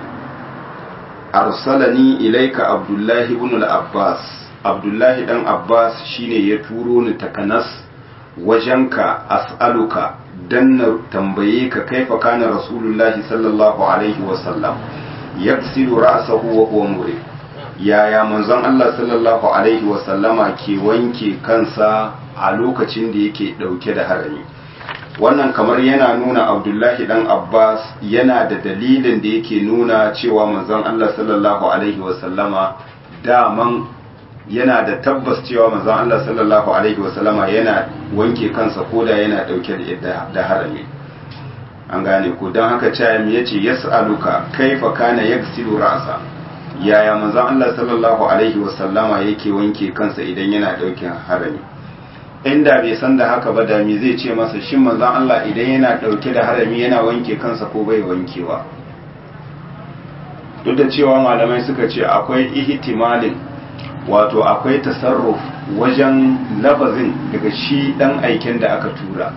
arsalani ilaika abdullahi ibn al-abbas abdullahi dan abbas shine ya turo ni takanas wajenka as'aluka dan na tambaye ka kaifa kana rasulullahi sallallahu alaihi wasallam yaksilu ra'sahu wa huwa murid yaya manzon Allah sallallahu alaihi wasallama ke wanke kansa a lokacin da yake dauke da harami wannan kamar yana nuna abdullahi dan abbas yana da dalilin da yake nuna cewa manzon Allah sallallahu alaihi wasallama daman yana da tabbas cewa manzon Allah sallallahu alaihi wasallama yana wanke kansa koda yana dauke da harami an gane ko don haka cayam ya ce yas'aluka kaifa kana yaksilu ra'sa yaya manzon Allah sallallahu alaihi wasallama yake wanke kansa idan yana dauke harami inda bai san da haka ba da me zai ce masa shin manzon Allah idan yana dauke da harami yana wanke kansa ko bai wankewa duk da cewa malamai suka ce akwai ihtimalin wato akwai tasarruf wajen lafazin daga shi dan aiken da aka tura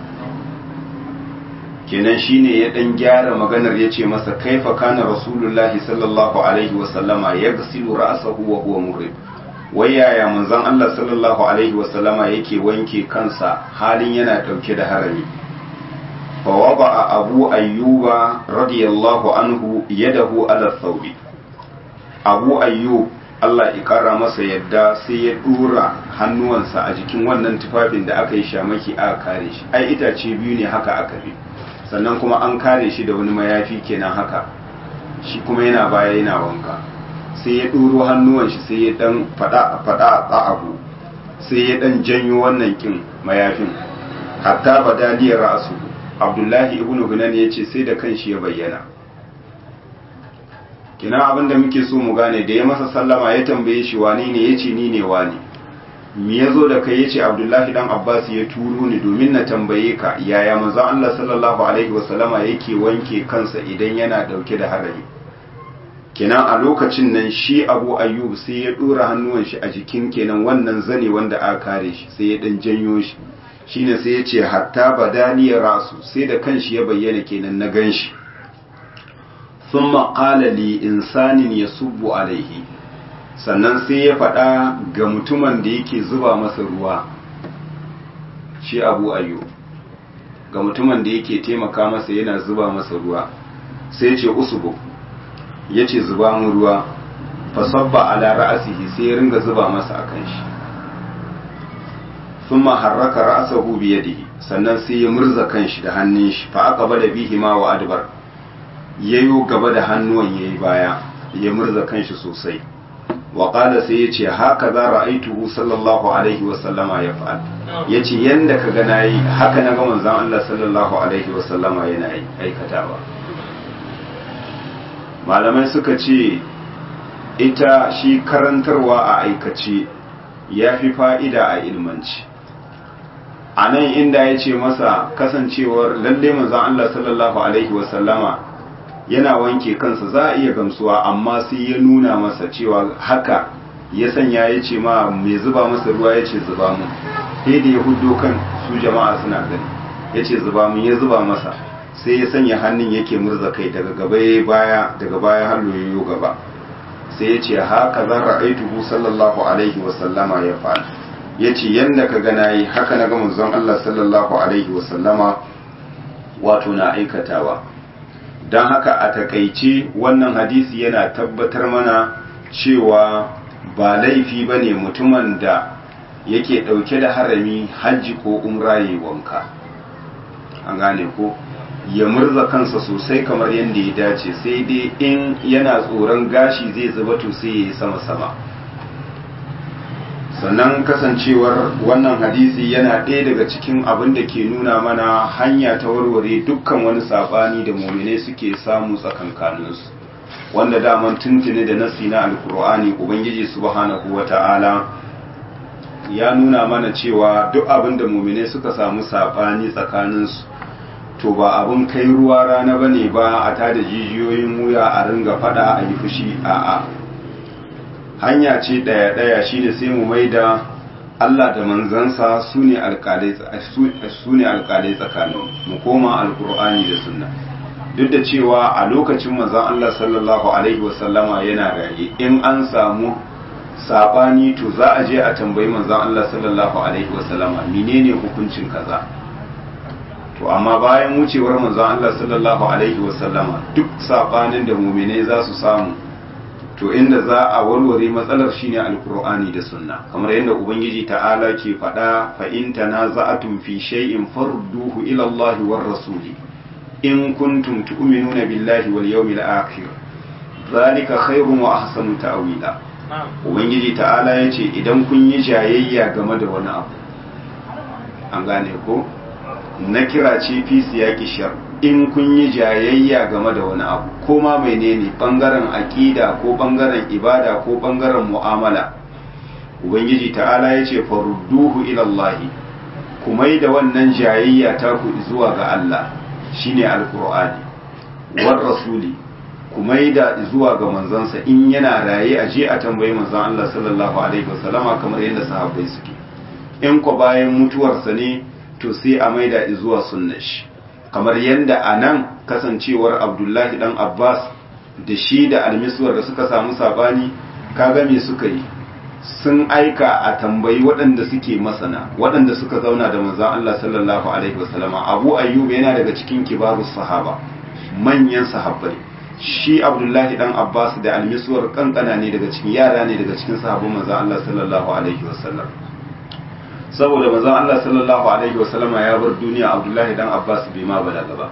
kenan shine ya dan gyara maganar yace masa kaifa kana rasulullahi sallallahu alaihi wasallama yaghsilu ra'sahu wa huwa murid wai yaya manzon Allah sallallahu alaihi wasallama yake wanke kansa halin yana dauke da harami fa wada abu ayyuba radiyallahu anhu yadahu ala thawbi abu ayyub Allah ya kara masa yadda sai ya dura hannuwansa a jikin wannan tufafin da aka yi shamaki aka kare shi ai itace biyu ne haka aka bi sannan kuma an kare shi da wani mayafi kenan haka shi kuma yana baya yana wanka sai ya ɗuro hannuwan shi sai ya dan fada fada a abu sai ya dan janyo wannan kin mayafin hatta badaliyar ra'su abdullahi ibnu gunan ya ce sai da kanshi ya bayyana kina abin da muke so mu gane da ya masa sallama ya tambaye shi wani ne yace ni ne wani me yazo da kai yace abdullahi dan abbas ya turo ni domin na tambaye ka yaya manzo Allah sallallahu alaihi wasallama yake wanke kansa idan yana dauke da harami kenan a lokacin nan shi abu ayyub sai ya dora hannuwan shi a jikin kenan wannan zane wanda aka kare shi sai ya dan janyo shi shine sai ya ce hatta badaliyar rasu sai da kanshi ya bayyana kenan na ganshi thumma qala li insanin yasubbu alaihi sannan sai ya faɗa ga mutumin da yake zuba masa ruwa shi abu ayyub ga mutumin da yake taimaka masa yana zuba masa ruwa sai ya ce usubu ya ce zuba mu ruwa fasabba ala ra'asihi sai ya ringa zuba masa akan shi thumma harraka ra'sahu bi yadihi sannan sai ya murza kanshi da hannun shi fa aqbala bihi ma wa adbar yayo gaba da hannuwan yayi baya ya murza kanshi sosai wa qala sai yace haka za ra'aituhu sallallahu alaihi wa sallama yaf'al yace yanda kaga nayi haka naga manzon Allah sallallahu alaihi wa sallama yana aikatawa malamai suka ce ita shi karantarwa a aikace ya fi fa'ida a ilmanci a nan inda ya ce masa kasancewar lalle manzan Allah sallallahu Alaihi wasallama yana wanke kansa za a iya gamsuwa amma sai ya nuna masa cewa haka ya sanya ya ce ma mai zuba masa ruwa ya ce zuba mu sai da ya hudo kan su jama'a suna gani ya ce zuba mu ya zuba masa sai ya sanya hannun yake murza kai daga gaba ya baya daga baya har yoyo gaba sai ya ce haka zan ra'aituhu sallallahu alaihi wasallama ya fa'al ya ce yadda ka gana yi haka na ga manzon Allah sallallahu alaihi wasallama wato na aikatawa don haka a takaice wannan hadisi yana tabbatar mana cewa ba laifi ba ne mutumin da yake ɗauke da harami hajji ko umraye wanka an gane ko ya murza kansa sosai kamar yadda ya dace sai dai in yana tsoron gashi zai zuba to sai ya yi sama-sama sannan kasancewar wannan hadisi yana ɗaya daga cikin abin da ke nuna mana hanya ta warware dukkan wani saɓani da muminai suke samu tsakankaninsu wanda daman tuntuni da nasi na alkur'ani ubangiji subhanahu wata'ala ya nuna mana cewa duk abin da muminai suka samu saɓani tsakaninsu to ba abin kai ruwa rana bane ba a tada jijiyoyin wuya a ringa fada a yi fushi a'a hanya ce ɗaya ɗaya shine sai mu maida Allah da manzansa su ne alƙalai tsakanin mu koma alkur'ani da sunna duk da cewa a lokacin manzon Allah sallallahu alaihi wasallama yana raye in an samu sabani to za a je a tambayi manzon Allah sallallahu alaihi wasallama menene hukuncin kaza to amma bayan wucewar manzon Allah sallallahu alaihi wasallama duk sabanin da mu'mine za su samu to inda za a warware matsalar shine alqur'ani da sunna kamar yadda ubangiji ta'ala ke faɗa fa in tanaza'atum fi shay'in farduhu ila Allah war rasuli in kuntum tu'minuna billahi wal yawmil akhir zalika khairun wa ahsanu ta'wila ubangiji ta'ala yace idan kun yi jayayya game da wani abu an gane ko na kira ce fi siyaki shar in kun yi jayayya game da wani abu ko ma menene bangaren aqida ko bangaren ibada ko bangaren mu'amala ubangiji ta'ala ya ce farudduhu ila Allah kuma da wannan jayayya ta ku zuwa ga Allah shine alqur'ani war rasuli kuma da zuwa ga manzansa in yana raye a je a tambayi manzon Allah sallallahu alaihi wasallama kamar yadda sahabbai suke in ko bayan mutuwarsa ne to sai a maida zuwa sunnar shi kamar yadda a nan kasancewar abdullahi dan abbas da shi da almiswar da suka samu sabani kaga me suka yi sun aika a tambayi waɗanda suke masana waɗanda suka zauna da manzon Allah sallallahu alaihi wasallama abu ayyub yana daga cikin kibarus sahaba manyan sahabbai shi abdullahi dan abbas da almiswar kankana ne daga cikin yara ne daga cikin sahabban manzon Allah sallallahu alaihi wasallam saboda manzon Allah sallallahu alaihi wasallama ya bar duniya Abdullahi dan Abbas bai ma balaga ba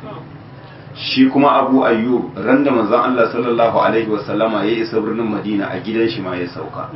shi kuma Abu Ayyub ran da manzon Allah sallallahu alaihi wasallama ya isa birnin Madina a gidan shi ma ya sauka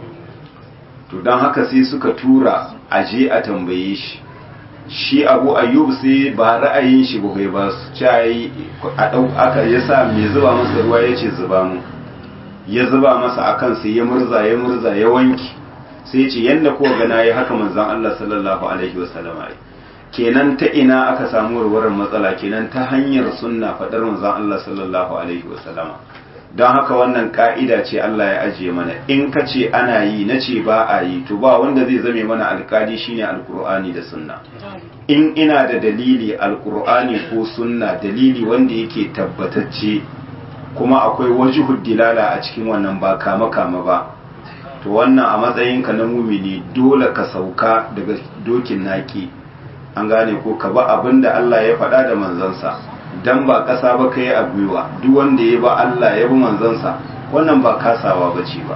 to dan haka sai suka tura aje a tambaye shi shi Abu Ayyub sai ba ra'ayin shi ba bai ba su cai a dau aka yasa mai zuba masa ruwa yace zuba mu ya zuba masa akan sai ya murza ya murza ya wanki sai ce yadda ko gana ya haka manzan Allah sallallahu alaihi wasallam ai kenan ta ina aka samu warwarar matsala kenan ta hanyar sunna fadar manzan Allah sallallahu alaihi wasallam don haka wannan ka'ida ce Allah ya ajiye mana in ka ce ana yi na ce ba a yi to ba wanda zai zame mana alkali shine alkur'ani da sunna in ina da dalili alkur'ani ko sunna dalili wanda yake tabbatacce kuma akwai wajihud dilala a cikin wannan ba kama kama ba to wannan a matsayinka na mumini dole ka sauka daga dokin naki an gane ko ka ba abin da Allah ya faɗa da manzansa dan ba ƙasa ba ka yi a gwiwa duk wanda ya ba Allah ya bi manzansa wannan ba kasawa ba ce ba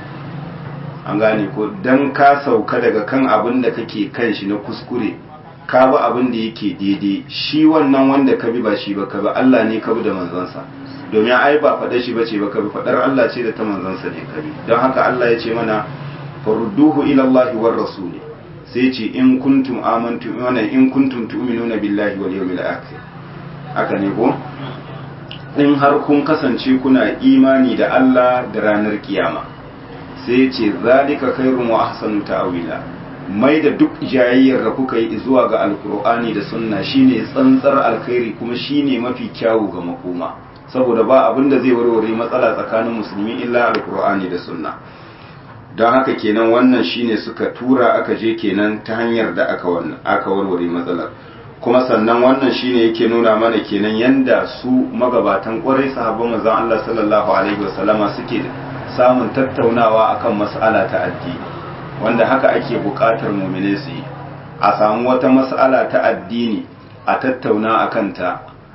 an gane ko dan ka sauka daga kan abin da kake kan shi na kuskure ka bi abin da yake daidai shi wannan wanda ka bi ba shi ba ka bi Allah ne ka bi da manzansa domin ai ba faɗa shi bace ba kabi faɗar Allah ce da ta manzansa ne kabi don haka Allah ya ce mana farudduhu ila Allah war rasuli sai ce in kuntum amantu wana in kuntum tu'minuna billahi wal yawmil akhir haka ne ko in har kun kasance kuna imani da Allah da ranar kiyama sai ce zalika khairun wa ahsanu ta'wila mai da duk jayayyar da kuka yi zuwa ga alkur'ani da sunna shine tsantsar alkhairi kuma shine mafi kyawu ga makoma saboda ba abin da zai warware matsala tsakanin musulmi illa alkur'ani da sunna don haka kenan wannan shine suka tura aka je kenan ta hanyar da aka wannan aka warware matsalar kuma sannan wannan shine yake nuna mana kenan yanda su magabatan kwarai sahabban manzon Allah sallallahu alaihi wasallama suke samun tattaunawa akan mas'ala ta addini wanda haka ake buƙatar mu'mine su yi a samu wata mas'ala ta addini a tattauna akan ta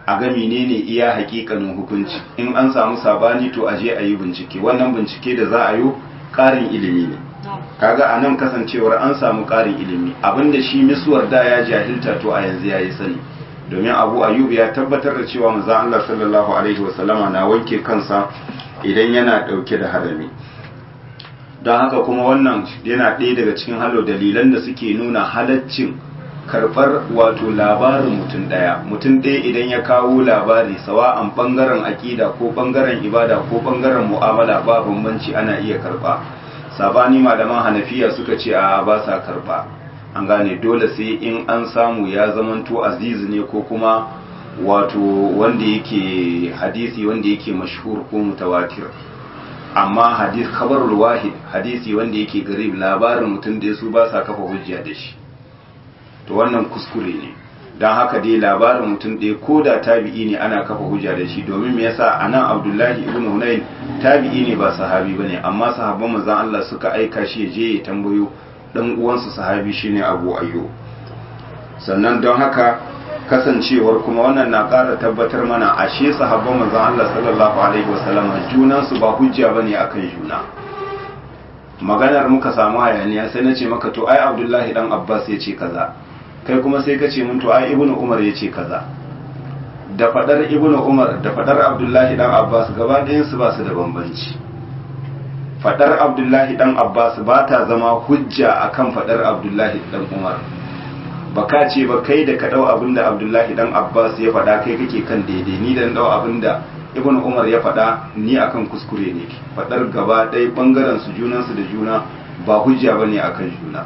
a ga menene iya hakikanin hukunci in an samu sabani to a je a yi bincike wannan bincike da za a yi ƙarin ilimi ne kaga a nan kasancewar an samu ƙarin ilimi abinda shi misuwar da ya jahilta to a yanzu ya yi sani domin abu ayyub ya tabbatar da cewa manzo Allah sallallahu alaihi wasallama na wanke kansa idan yana dauke da harami don haka kuma wannan yana ɗaya daga cikin halo dalilan da suke nuna halaccin karɓar wato labarin mutum ɗaya mutum ɗaya idan ya kawo labari sawa'an ɓangaren aƙida ko ɓangaren ibada ko ɓangaren mu'amala ba bambanci ana iya karɓa sabani malaman hanafiya suka ce a ba sa karɓa an gane dole sai in an samu ya zamanto aziz ne ko kuma wato wanda yake hadisi wanda yake mashhur ko mutawatir amma hadis khabarul wahid hadisi wanda yake garib labarin mutum da su ba sa kafa hujja da shi to wannan kuskure ne don haka dai labarin mutum ɗaya ko da tabi'i ne ana kafa hujja da shi domin me yasa anan abdullahi ibn hunayn tabi'i ne ba sahabi bane amma sahabban manzon Allah suka aika shi je ya tambayo dan uwansa sahabi shine Abu Ayyub sannan don haka kasancewar kuma wannan na ƙara tabbatar mana ashe sahabban manzon Allah sallallahu alaihi wasallam junan su ba hujja bane akan juna maganar muka samu hayaniya sai na ce maka to ai Abdullahi dan Abbas ya ce kaza kai kuma sai ka ce mun to ai Ibnu Umar ya ce kaza da fadar Ibnu Umar da fadar Abdullahi dan Abbas gaba ɗayan su ba su da bambanci fadar Abdullahi dan Abbas ba ta zama hujja akan fadar Abdullahi dan Umar baka ce ba kai da ka dau abin da Abdullahi dan Abbas ya faɗa kai kake kan daidai ni da dau abin da Ibn Umar ya faɗa ni akan kuskure ne faɗar gaba ɗaya bangaren su junan su da juna ba hujja bane akan juna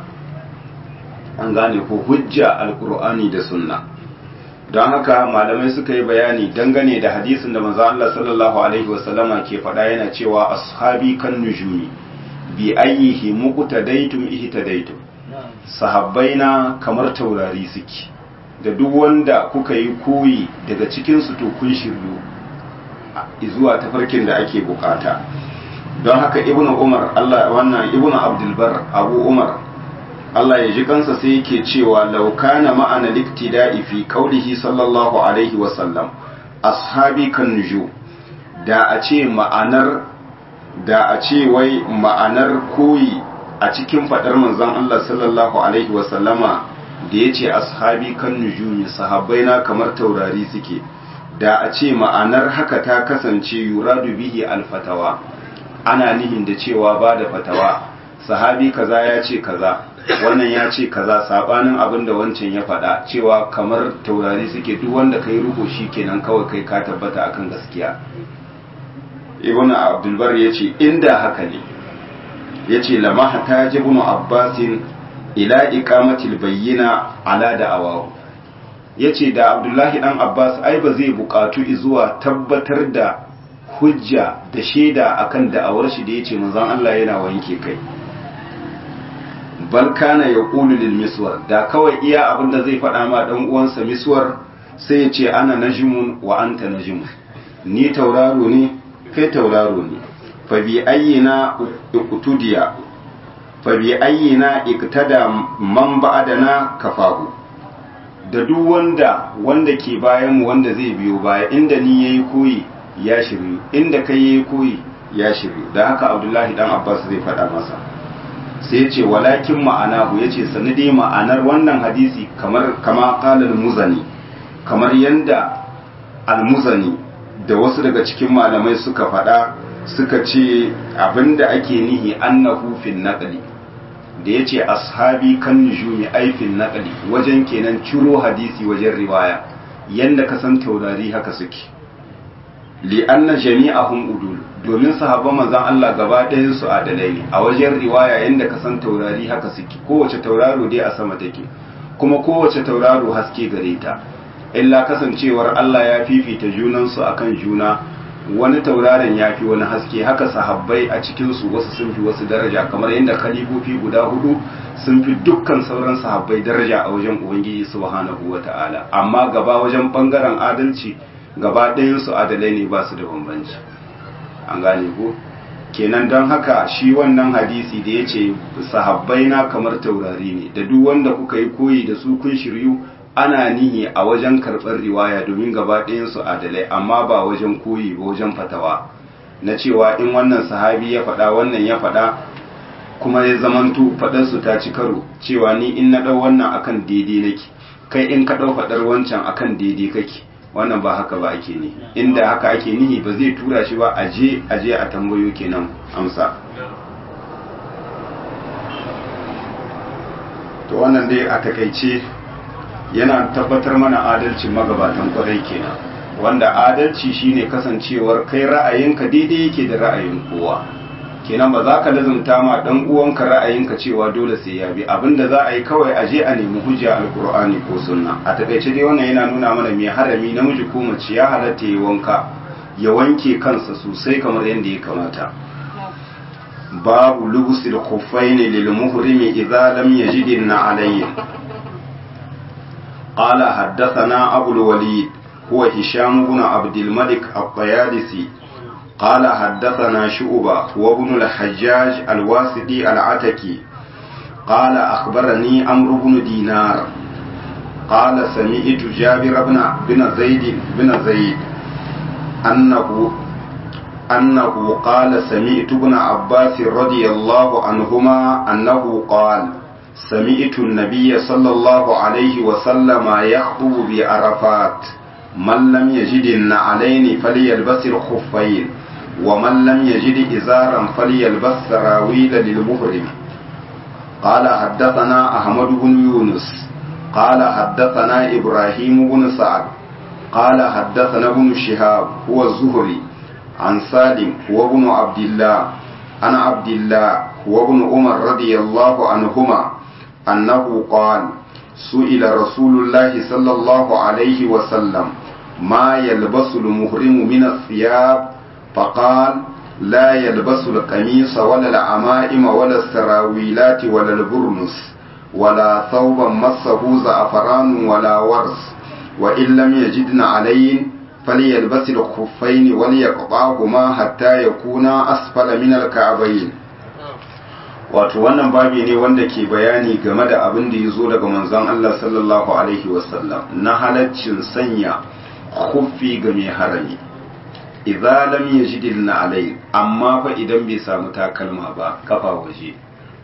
an gane ko hujja alqur'ani da sunna don haka malamai suka yi bayani dangane da hadisin da manzo Allah sallallahu alaihi wasallama ke faɗa yana cewa ashabi kan nujumi bi ayyihi muqtadaitum ihtadaitum sahabbaina kamar taurari suke da duk wanda kuka yi koyi daga cikinsu to kun shiryu zuwa tafarkin da ake bukata don haka ibn umar Allah wannan ibn abdulbar abu umar Allah ya ji kansa sai yake cewa laukana ma'ana liktida'i fi qaulihi sallallahu alaihi wa sallam ashabi kan nuju da a ce ma'anar da a ce wai ma'anar koyi a cikin faɗar manzon Allah sallallahu alaihi wasallama da ya ce ashabi kan nujumi sahabbai na kamar taurari suke da a ce ma'anar haka ta kasance yuradu bihi alfatawa ana nihin da cewa ba da fatawa sahabi kaza ya ce kaza wannan ya ce kaza sabanin abin da wancan ya faɗa cewa kamar taurari suke duk wanda kai ruko shi kenan kawai kai ka tabbata akan gaskiya ibnu abdulbar ya ce inda haka ne ya ce lamaha ta ji ibn abbasin ila ikamatil bayyina ala da awawu ya ce da abdullahi dan abbas ai ba zai bukatu zuwa tabbatar da hujja da shaida akan da'awar shi da ya ce manzon Allah yana wanke kai bal kana ya ƙulu lil miswar da kawai iya abin da zai faɗa ma ɗan uwansa miswar sai ya ce ana najimun wa anta najimun ni tauraro ne kai tauraro ne fabi ayyina iqtudiya fabi ayyina iqtada man ba'dana kafahu da duk wanda wanda ke bayan mu wanda zai biyo baya inda ni yayi koyi ya shiryu inda kai yayi koyi ya shiryu da haka Abdullahi dan Abbas zai faɗa masa sai ya ce walakin ma'anahu ya ce sanadi ma'anar wannan hadisi kamar kama qala muzani kamar yanda al-muzani da wasu daga cikin malamai suka faɗa suka ce abinda ake nihi annahu fil naqli da yace ashabi kan nujumi ay fil naqli wajen kenan ciro hadisi wajen riwaya yanda ka san taurari haka suke li anna jami'ahum udul domin sahabban manzon Allah gaba ɗayan su adalai ne a wajen riwaya yanda ka san taurari haka suke kowace tauraro dai a sama take kuma kowace tauraro haske gare ta illa kasancewar Allah ya fifita junansu akan juna wani tauraron ya fi wani haske haka sahabbai a cikinsu wasu sun fi wasu daraja kamar yadda khalifofi guda hudu sun fi dukkan sauran sahabbai daraja a wajen ubangiji subhanahu wa ta'ala amma gaba wajen bangaren adalci gaba ɗayansu adalai ne ba su da bambanci an gane ko kenan don haka shi wannan hadisi da ya ce sahabbai na kamar taurari ne da duk wanda kuka yi koyi da su kun shiryu ana nihi a wajen karɓar riwaya domin gaba ɗayansu adalai amma ba wajen koyi ba wajen fatawa na cewa in wannan sahabi ya faɗa wannan ya faɗa kuma ya zamanto faɗarsu ta ci karo cewa ni in na ɗau wannan akan daidai nake kai in ka ɗau faɗar wancan akan daidai kake wannan ba haka ba ake nihi inda haka ake nihi ba zai tura shi ba aje aje a tambayo kenan amsa to wannan dai a takaice yana tabbatar mana adalcin magabatan kwarai kenan wanda adalci shine kasancewar kai ra'ayinka daidai yake da ra'ayin kowa kenan ba za ka lazumta ma dan uwanka ra'ayinka cewa dole sai ya bi abinda za a yi kawai aje a nemi hujja alqur'ani ko sunna a takaice dai wannan yana nuna mana mai harami namiji ko mace ya halatta ya wanka ya wanke kansa sosai kamar yadda ya kamata babu lubusil khuffaini lil muhrimi idza lam yajid an-na'alayn قال حدثنا أبو الوليد هو هشام بن عبد الملك الطيالسي قال حدثنا شعبة هو ابن الحجاج الواسطي العتكي قال أخبرني عمرو بن دينار قال سمعت جابر بن بن زيد بن زيد أنه أنه قال سمعت ابن عباس رضي الله عنهما أنه قال سمعت النبي صلى الله عليه وسلم يخطب بعرفات من لم يجد النعلين فليلبس الخفين ومن لم يجد إزارا فليلبس سراويل للمحرم قال حدثنا أحمد بن يونس قال حدثنا إبراهيم بن سعد قال حدثنا ابن شهاب هو الزهري عن سالم هو ابن عبد الله عن عبد الله هو ابن عمر رضي الله عنهما أنه قال سئل رسول الله صلى الله عليه وسلم ما يلبس المحرم من الثياب فقال لا يلبس القميص ولا العمائم ولا السراويلات ولا البرنس ولا ثوبا مسه زعفران ولا ورس وإن لم يجدن عليه فليلبس الخفين وليقطعهما حتى يكونا أسفل من الكعبين wato wannan babi ne wanda ke bayani game da abin da ya zo daga manzon Allah sallallahu alaihi wasallam na halaccin sanya khuffi ga mai harami idza lam yajid na alai amma fa idan bai samu takalma ba kafa waje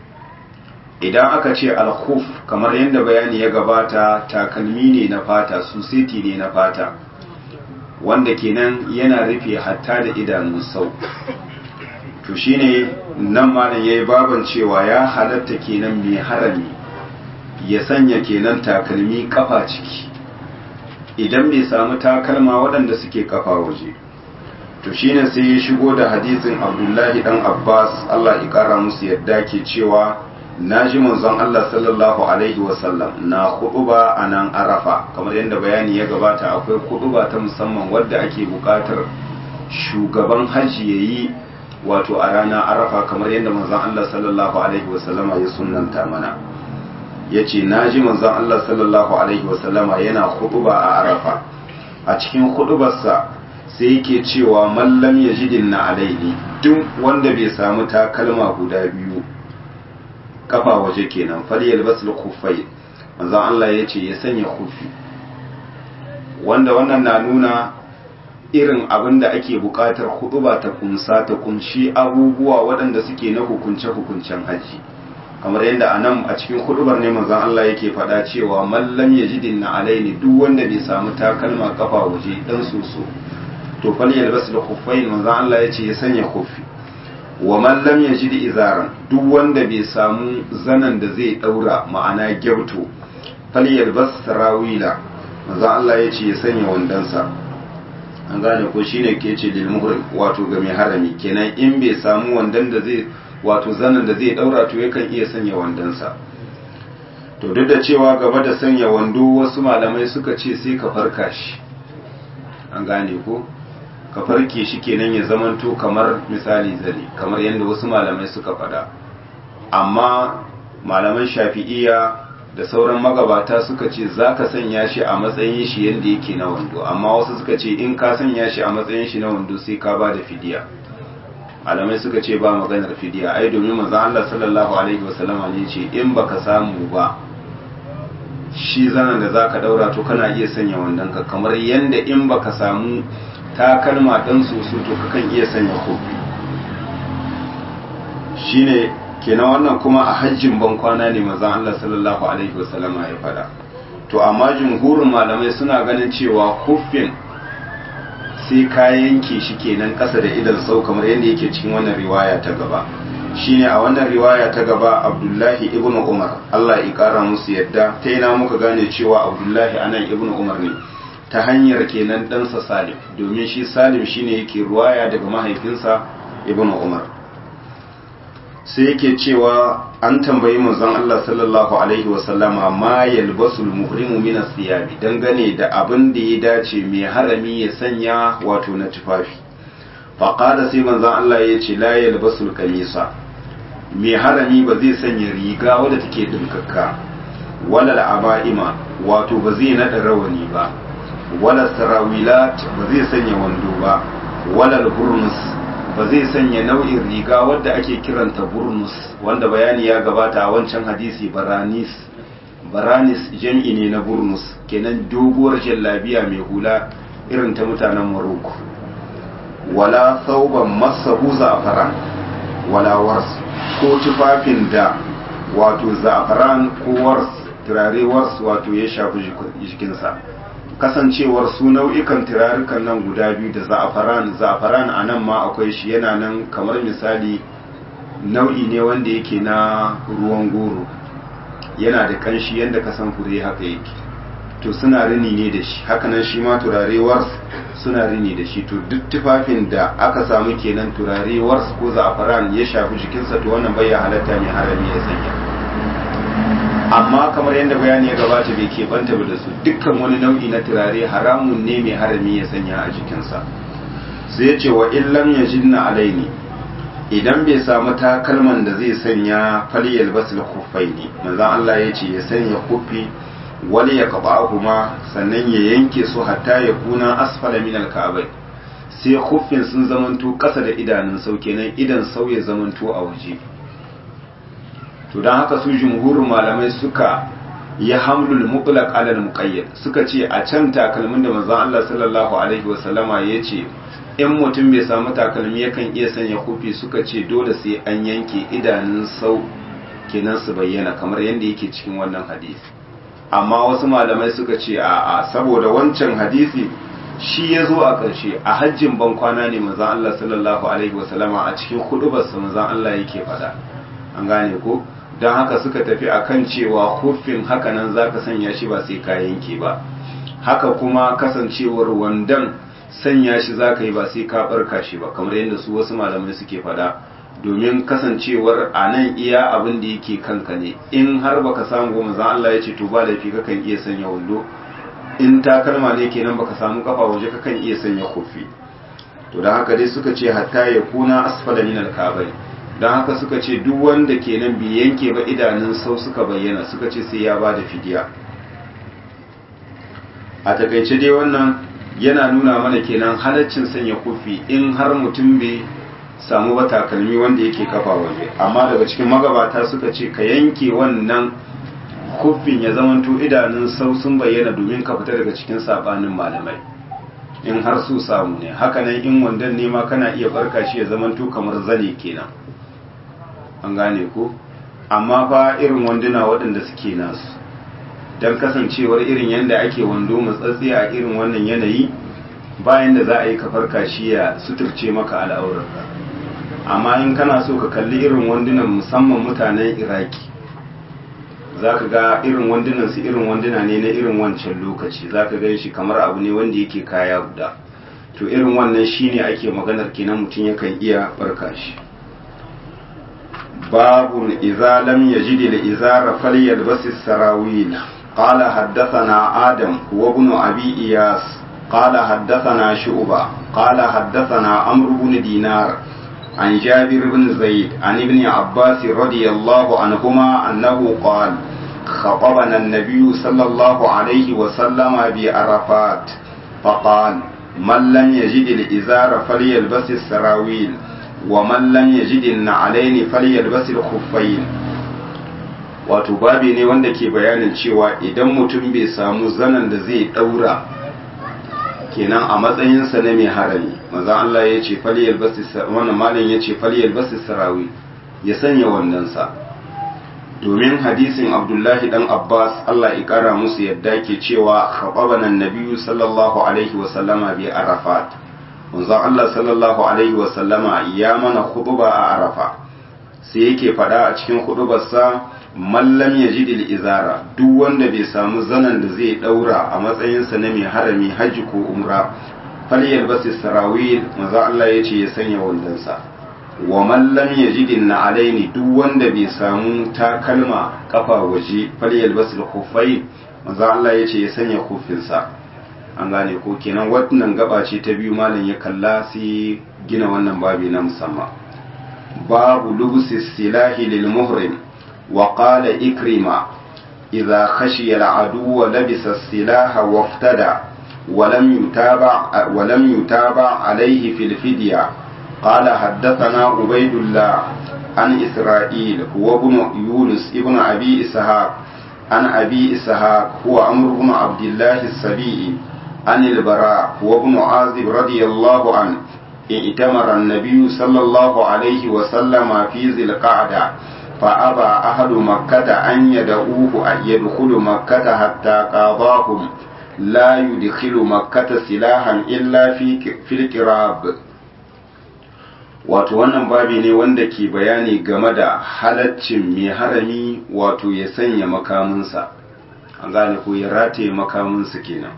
idan aka ce al-khuf kamar yadda bayani ya gabata takalmi ne na fata suseti ne na fata wanda kenan yana rufe hatta da idanun sau to shine nan malam yayi baban cewa ya halatta kenan mai harami ya sanya kenan takalmi kafa ciki idan bai samu takalma waɗanda suke kafa waje to shine sai ya shigo da hadisin Abdullahi dan Abbas Allah ya kara musu yadda ke cewa naji manzon Allah sallallahu alaihi wasallam na khutuba a nan Arafa kamar yadda bayani ya gabata akwai khutuba ta musamman wadda ake buƙatar shugaban hajji yayi wato a rana arafa kamar yadda manzon Allah sallallahu alaihi wasallama ya sunnanta mana yace naji manzon Allah sallallahu alaihi wasallama yana khutba a arafa a cikin khutbarsa sai yake cewa mallam yajidin na alaihi duk wanda bai samu takalma guda biyu kafa waje kenan falyalbas al-khuffay manzon Allah yace ya sanya khuffi wanda wannan na nuna irin abin da ake buƙatar huɗuba ta kunsa ta kunshi abubuwa waɗanda suke na hukunce-hukuncen haji kamar yadda a nan a cikin huɗubar ne manzon Allah yake faɗa cewa mallam ya jidin na alaini duk wanda bai samu takalma kafa waje dan soso to fal yalbas da khuffain manzon Allah yace ya sanya khuffi wa man lam yajid izaran duk wanda bai samu zanan da zai daura ma'ana gyauto fal yalbas sarawila manzon Allah yace ya sanya wandansa an gane ko shine ke ce lil muhrim wato ga mai harami kenan in bai samu wandan da zai wato zanen da zai daura to yakan iya sanya wandansa to duk da cewa gaba da sanya wando wasu malamai suka ce sai ka farka shi an gane ko ka farke shi kenan ya zamanto kamar misali zane kamar yadda wasu malamai suka faɗa amma malaman shafi'iya da sauran magabata suka ce za ka sanya shi a matsayin shi yadda yake na wando amma wasu suka ce in ka sanya shi a matsayin shi na wando sai ka ba da fidiya malamai suka ce ba maganar fidiya ai domin manzon Allah sallallahu alaihi wasallama ne ce in baka samu ba shi zanen da za ka daura to kana iya sanya wandon ka kamar yadda in baka samu takalma ɗan soso to kakan iya sanya kofi shine kenan wannan kuma a hajjin ban kwana ne mazan Allah sallallahu alaihi wasallama ya fada to amma jumhurin malamai suna ganin cewa kufin sai ka yanke shi kenan ƙasa da idan sau kamar yadda yake cikin wannan riwaya ta gaba shine a wannan riwaya ta gaba abdullahi ibn umar Allah ya kara musu yadda ta yana muka gane cewa abdullahi anan ibn umar ne ta hanyar kenan ɗansa salim domin shi salim shine yake ruwaya daga mahaifinsa ibn umar sai yake cewa an tambayi manzon Allah sallallahu alaihi wasallama ma yalbasul muhrimu min as-siyabi dangane da abin da ya dace mai harami ya sanya wato na tufafi faqala sai manzon Allah ya ce la yalbasul kamisa mai harami ba zai sanya riga wadda take dinkakka wala al-aba'ima wato ba zai nada rawani ba wala sarawilat ba zai sanya wando ba wala al-hurmus ba zai sanya nau'in riga wadda ake kiranta burnus wanda bayani ya gabata a wancan hadisi baranis baranis jam'i ne na burnus kenan doguwar jallabiya mai hula irin ta mutanen maroko wala sauban masahu za'afaran wala wars ko tufafin da wato za'afaran ko wars turare wars wato ya shafi jikinsa kasancewar su nau'ikan turarukan nan guda biyu da za'afaran za'afaran a nan ma akwai shi yana nan kamar misali nau'i ne wanda yake na ruwan goro yana da kanshi yadda ka san fure haka yake to suna rini ne da shi hakanan shi ma turare wars suna rini da shi to duk tufafin da aka samu kenan turare wars ko za'afaran ya shafi jikinsa to wannan bai ya halatta mai harami ya sanya amma kamar yadda bayani ya gabata bai keɓanta ba da su dukkan wani nau'i na turare haramun ne mai harami ya sanya a jikinsa sai ya ce wa illam ya jinna alaini idan bai samu takalman da zai sanya faliyal basul kufai ne manzan Allah ya ce ya sanya kufi wani ya kaba kuma sannan ya yanke su hatta ya kuna asfala min alka'abai sai kufin sun zamanto ƙasa da idanun sau kenan idan sau ya zamanto a waje to don haka su jumhurin malamai suka ya hamlul mutlaq ala muqayyad suka ce a can takalmin da manzon Allah sallallahu alaihi wasallama ya ce in mutum bai samu takalmi yakan iya sanya kufi suka ce dole sai an yanke idanun sau kenan su bayyana kamar yadda yake cikin wannan hadisi amma wasu malamai suka ce a a saboda wancan hadisi shi ya zo a ƙarshe a hajjin ban kwana ne manzon Allah sallallahu alaihi wasallama a cikin hudubarsa manzon Allah yake faɗa an gane ko don haka suka tafi akan cewa hufin hakanan za ka sanya shi ba sai ka yanke ba haka kuma kasancewar wandan sanya shi za ka yi ba sai ka barka shi ba kamar yadda su wasu malamai suke fada domin kasancewar a nan iya abin da yake kanka ne in har baka samu goma zan Allah ya ce to ba laifi kakan iya sanya wando in takalma ne kenan baka samu kafa waje kakan iya sanya kofi to da haka dai suka ce hatta ya kuna asfala min al-kabai don haka suka ce duk wanda kenan bai yanke ba idanun sau suka bayyana suka ce sai ya ba da fidiya a takaice dai wannan yana nuna mana kenan halaccin sanya kufi in har mutum bai samu ba takalmi wanda yake kafa waje amma daga cikin magabata suka ce ka yanke wannan kufin ya zamanto idanun sau sun bayyana domin ka fita daga cikin sabanin malamai in har su samu ne hakanan in wandan ne ma kana iya barka shi ya zamanto kamar zane kenan an gane ko amma fa irin wanduna waɗanda suke nasu don kasancewar irin yadda ake wando matsatsi a irin wannan yanayi bayan da za a yi kafar kashi ya suturce maka al'aurarka amma in kana so ka kalli irin wandunan musamman mutanen iraki za ka ga irin wandunan su irin wanduna ne na irin wancan lokaci za ka gan shi kamar abu ne wanda yake kaya guda to irin wannan shine ake maganar kenan mutum yakan iya barka shi باب إذا لم يجد الإزار فليلبس السراويل قال حدثنا آدم وابن أبي إياس قال حدثنا شعبة قال حدثنا عمرو بن دينار عن جابر بن زيد عن ابن عباس رضي الله عنهما أنه قال خطبنا النبي صلى الله عليه وسلم بعرفات فقال من لم يجد الإزار فليلبس السراويل ومن لم يجد النعلين فليلبس الخفين wato babi ne wanda ke bayanin cewa idan mutum bai samu zanen da zai daura kenan a matsayinsa na mai harami maza Allah ya ce faliyar basu wannan malam ya ce faliyar basu sarawi ya sanya wandansa domin hadisin abdullahi dan abbas Allah ya kara musu yadda ke cewa khababana nabiyyu sallallahu alaihi wa sallama bi arafat manzo Allah sallallahu alaihi wa sallama ya mana khutba a arafa sai yake fada a cikin khutbarsa mallam yajidil izara duk wanda bai samu zanan da zai daura a matsayinsa na mai harami haji ko umra falyal basis sarawil manzo Allah ya ce ya sanya wandansa wa mallam yajidin na alaini duk wanda bai samu takalma kafa waje falyal basil khuffai manzo Allah ya ce ya sanya kufinsa an gane ko kenan wannan gaba ce ta biyu malam ya kalla sai gina wannan babi na musamman babu lubsi silahi lil muhrim wa qala ikrima idza khashiya al adu labisa silaha waftada ولم يتابع ولم يتابع عليه في الفدية قال حدثنا عبيد الله عن إسرائيل هو ابن يونس ابن أبي إسحاق عن أبي إسحاق هو أمر بن عبد الله السبيعي عن البراء هو ابن عازب رضي الله عنه ائتمر النبي صلى الله عليه وسلم في ذي القعدة فأبى أهل مكة أن يدعوه أن يدخل مكة حتى قاضاهم لا يدخل مكة سلاحا إلا في في القراب wato wannan babi ne wanda ke bayani game da halaccin mai harami wato ya sanya makaminsa an gane ko ya rataye makaminsa kenan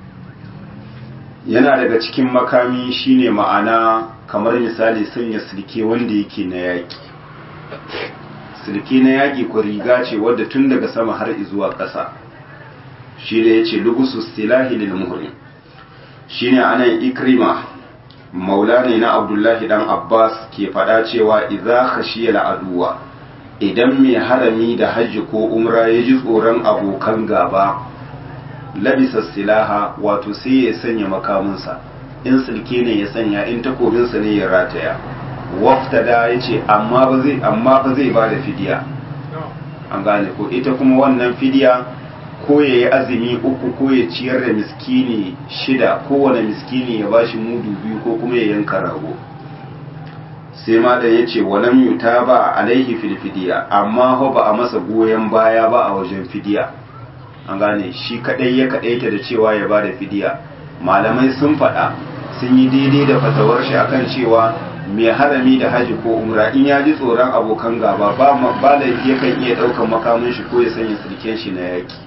yana daga cikin makami shine ma'ana kamar misali sanya silke wanda yake na yaƙi silke na yaƙi ko riga ce wadda tun daga sama har zuwa ƙasa shi ne ya ce lugusu silahi lil muhrim shine anan ikrima maula ne na abdullahi dan abbas ke faɗa cewa idza khashiya aduwa idan mai harami da hajji ko umra ya ji tsoron abokan gaba labisa silaha wato sai ya sanya makaminsa in silke ne ya sanya in takobinsa ne ya rataya waftada ya ce amma ba zai amma ba zai ba da fidiya an gane ko ita kuma wannan fidiya ko ya yi azumi uku ko ya ciyar da miskini shida kowane miskini ya bashi mudu biyu ko kuma ya yanka rago sai ma da ya ce walam yuta ba alaihi fil fidiya amma ho ba a masa goyon baya ba a wajen fidiya an gane shi kadai ya kadaita da cewa ya ba da fidiya malamai sun faɗa sun yi daidai da fatawar shi akan cewa mai harami da haji ko umra in ya ji tsoron abokan gaba ba ba yakan iya ɗaukan makamin shi ko ya sanya sirken shi na yaki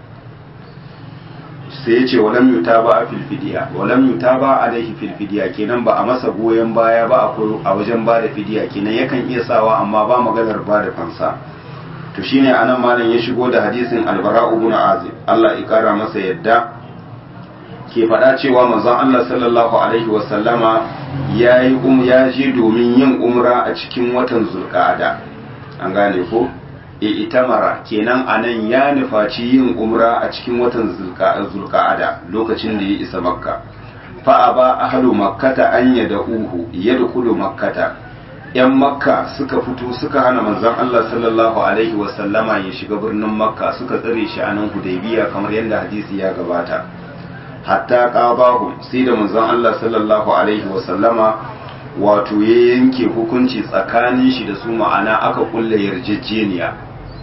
sai ya ce walam yuta ba a filfidiya walam yuta ba alaihi filfidiya kenan ba a masa goyon baya ba a wajen ba da fidiya kenan yakan iya sawa amma ba maganar ba da fansa to shine anan malam ya shigo da hadisin albara ibn azib Allah ya kara masa yadda ke faɗa cewa manzon Allah sallallahu alaihi wasallama ya yi um ya je domin yin umra a cikin watan zulqa'ada an gane ko e itamara kenan anan ya nufaci yin umra a cikin watan zulqa'ada lokacin da ya isa makka fa aba ahlu makkata an yad'uhu yadkhulu makkata yan makka suka fito suka hana manzon Allah sallallahu alaihi wasallama ya shiga birnin makka suka tsare shi a nan hudaybiya kamar yadda hadisi ya gabata hatta qabahu sai da manzon Allah sallallahu alaihi wasallama wato ya yanke hukunci tsakanin shi da su ma'ana aka kulle yarjejeniya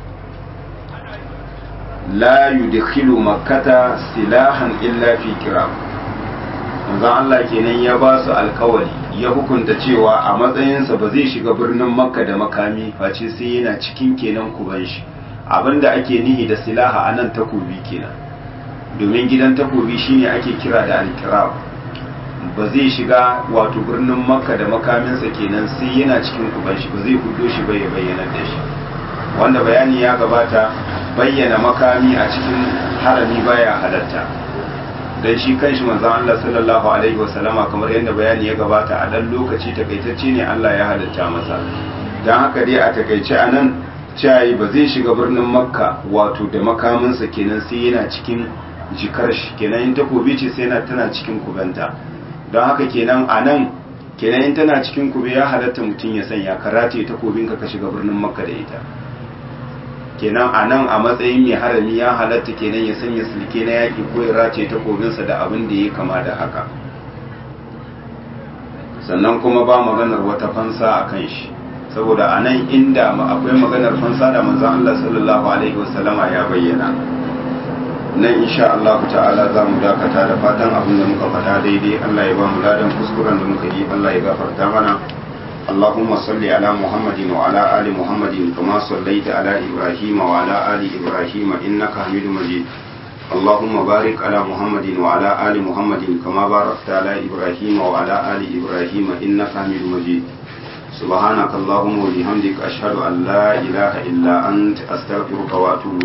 la yudkhilu makkata silahan illa fi kiram manzon Allah kenan ya ba su alkawari ya hukunta cewa a matsayinsa ba zai shiga birnin makka da makami face sai yana cikin kenan kuban shi abinda ake nihi da silaha a nan takobi kenan domin gidan takobi shine ake kira da alkirab ba zai shiga wato birnin makka da makaminsa kenan sai yana cikin kuban shi ba zai hudo shi ba ya bayyana da shi wanda bayani ya gabata bayyana makami a cikin harami baya halatta dan shi kanshi manzon Allah sallallahu alaihi wasallama kamar yadda bayani ya gabata a dan lokaci takaitacce ne Allah ya halatta masa dan haka dai a takaice anan cayi ba zai shiga birnin makka wato da makaminsa kenan sai yana cikin jikar shi kenan in takobi ce sai yana tana cikin kubanta don haka kenan anan kenan in tana cikin kube ya halatta mutum ya sanya karate takobinka ka shiga birnin makka da ita kenan a nan a matsayin mai harami ya halatta kenan ya sanya silke na yaƙi ko ya race takobinsa da abin da ya kama da haka sannan kuma ba maganar wata fansa a kan shi saboda a nan inda akwai maganar fansa da manzan Allah sallallahu alaihi wasallama ya bayyana nan insha Allah ta'ala za mu dakata da fatan abin da muka faɗa daidai Allah ya ba mu ladan kuskuren da muka yi Allah ya gafarta mana اللهم صل على محمد وعلى آل محمد كما صليت على إبراهيم وعلى آل إبراهيم إنك حميد مجيد اللهم بارك على محمد وعلى آل محمد كما باركت على إبراهيم وعلى آل إبراهيم إنك حميد مجيد سبحانك اللهم وبحمدك أشهد أن لا إله إلا أنت أستغفرك وأتوب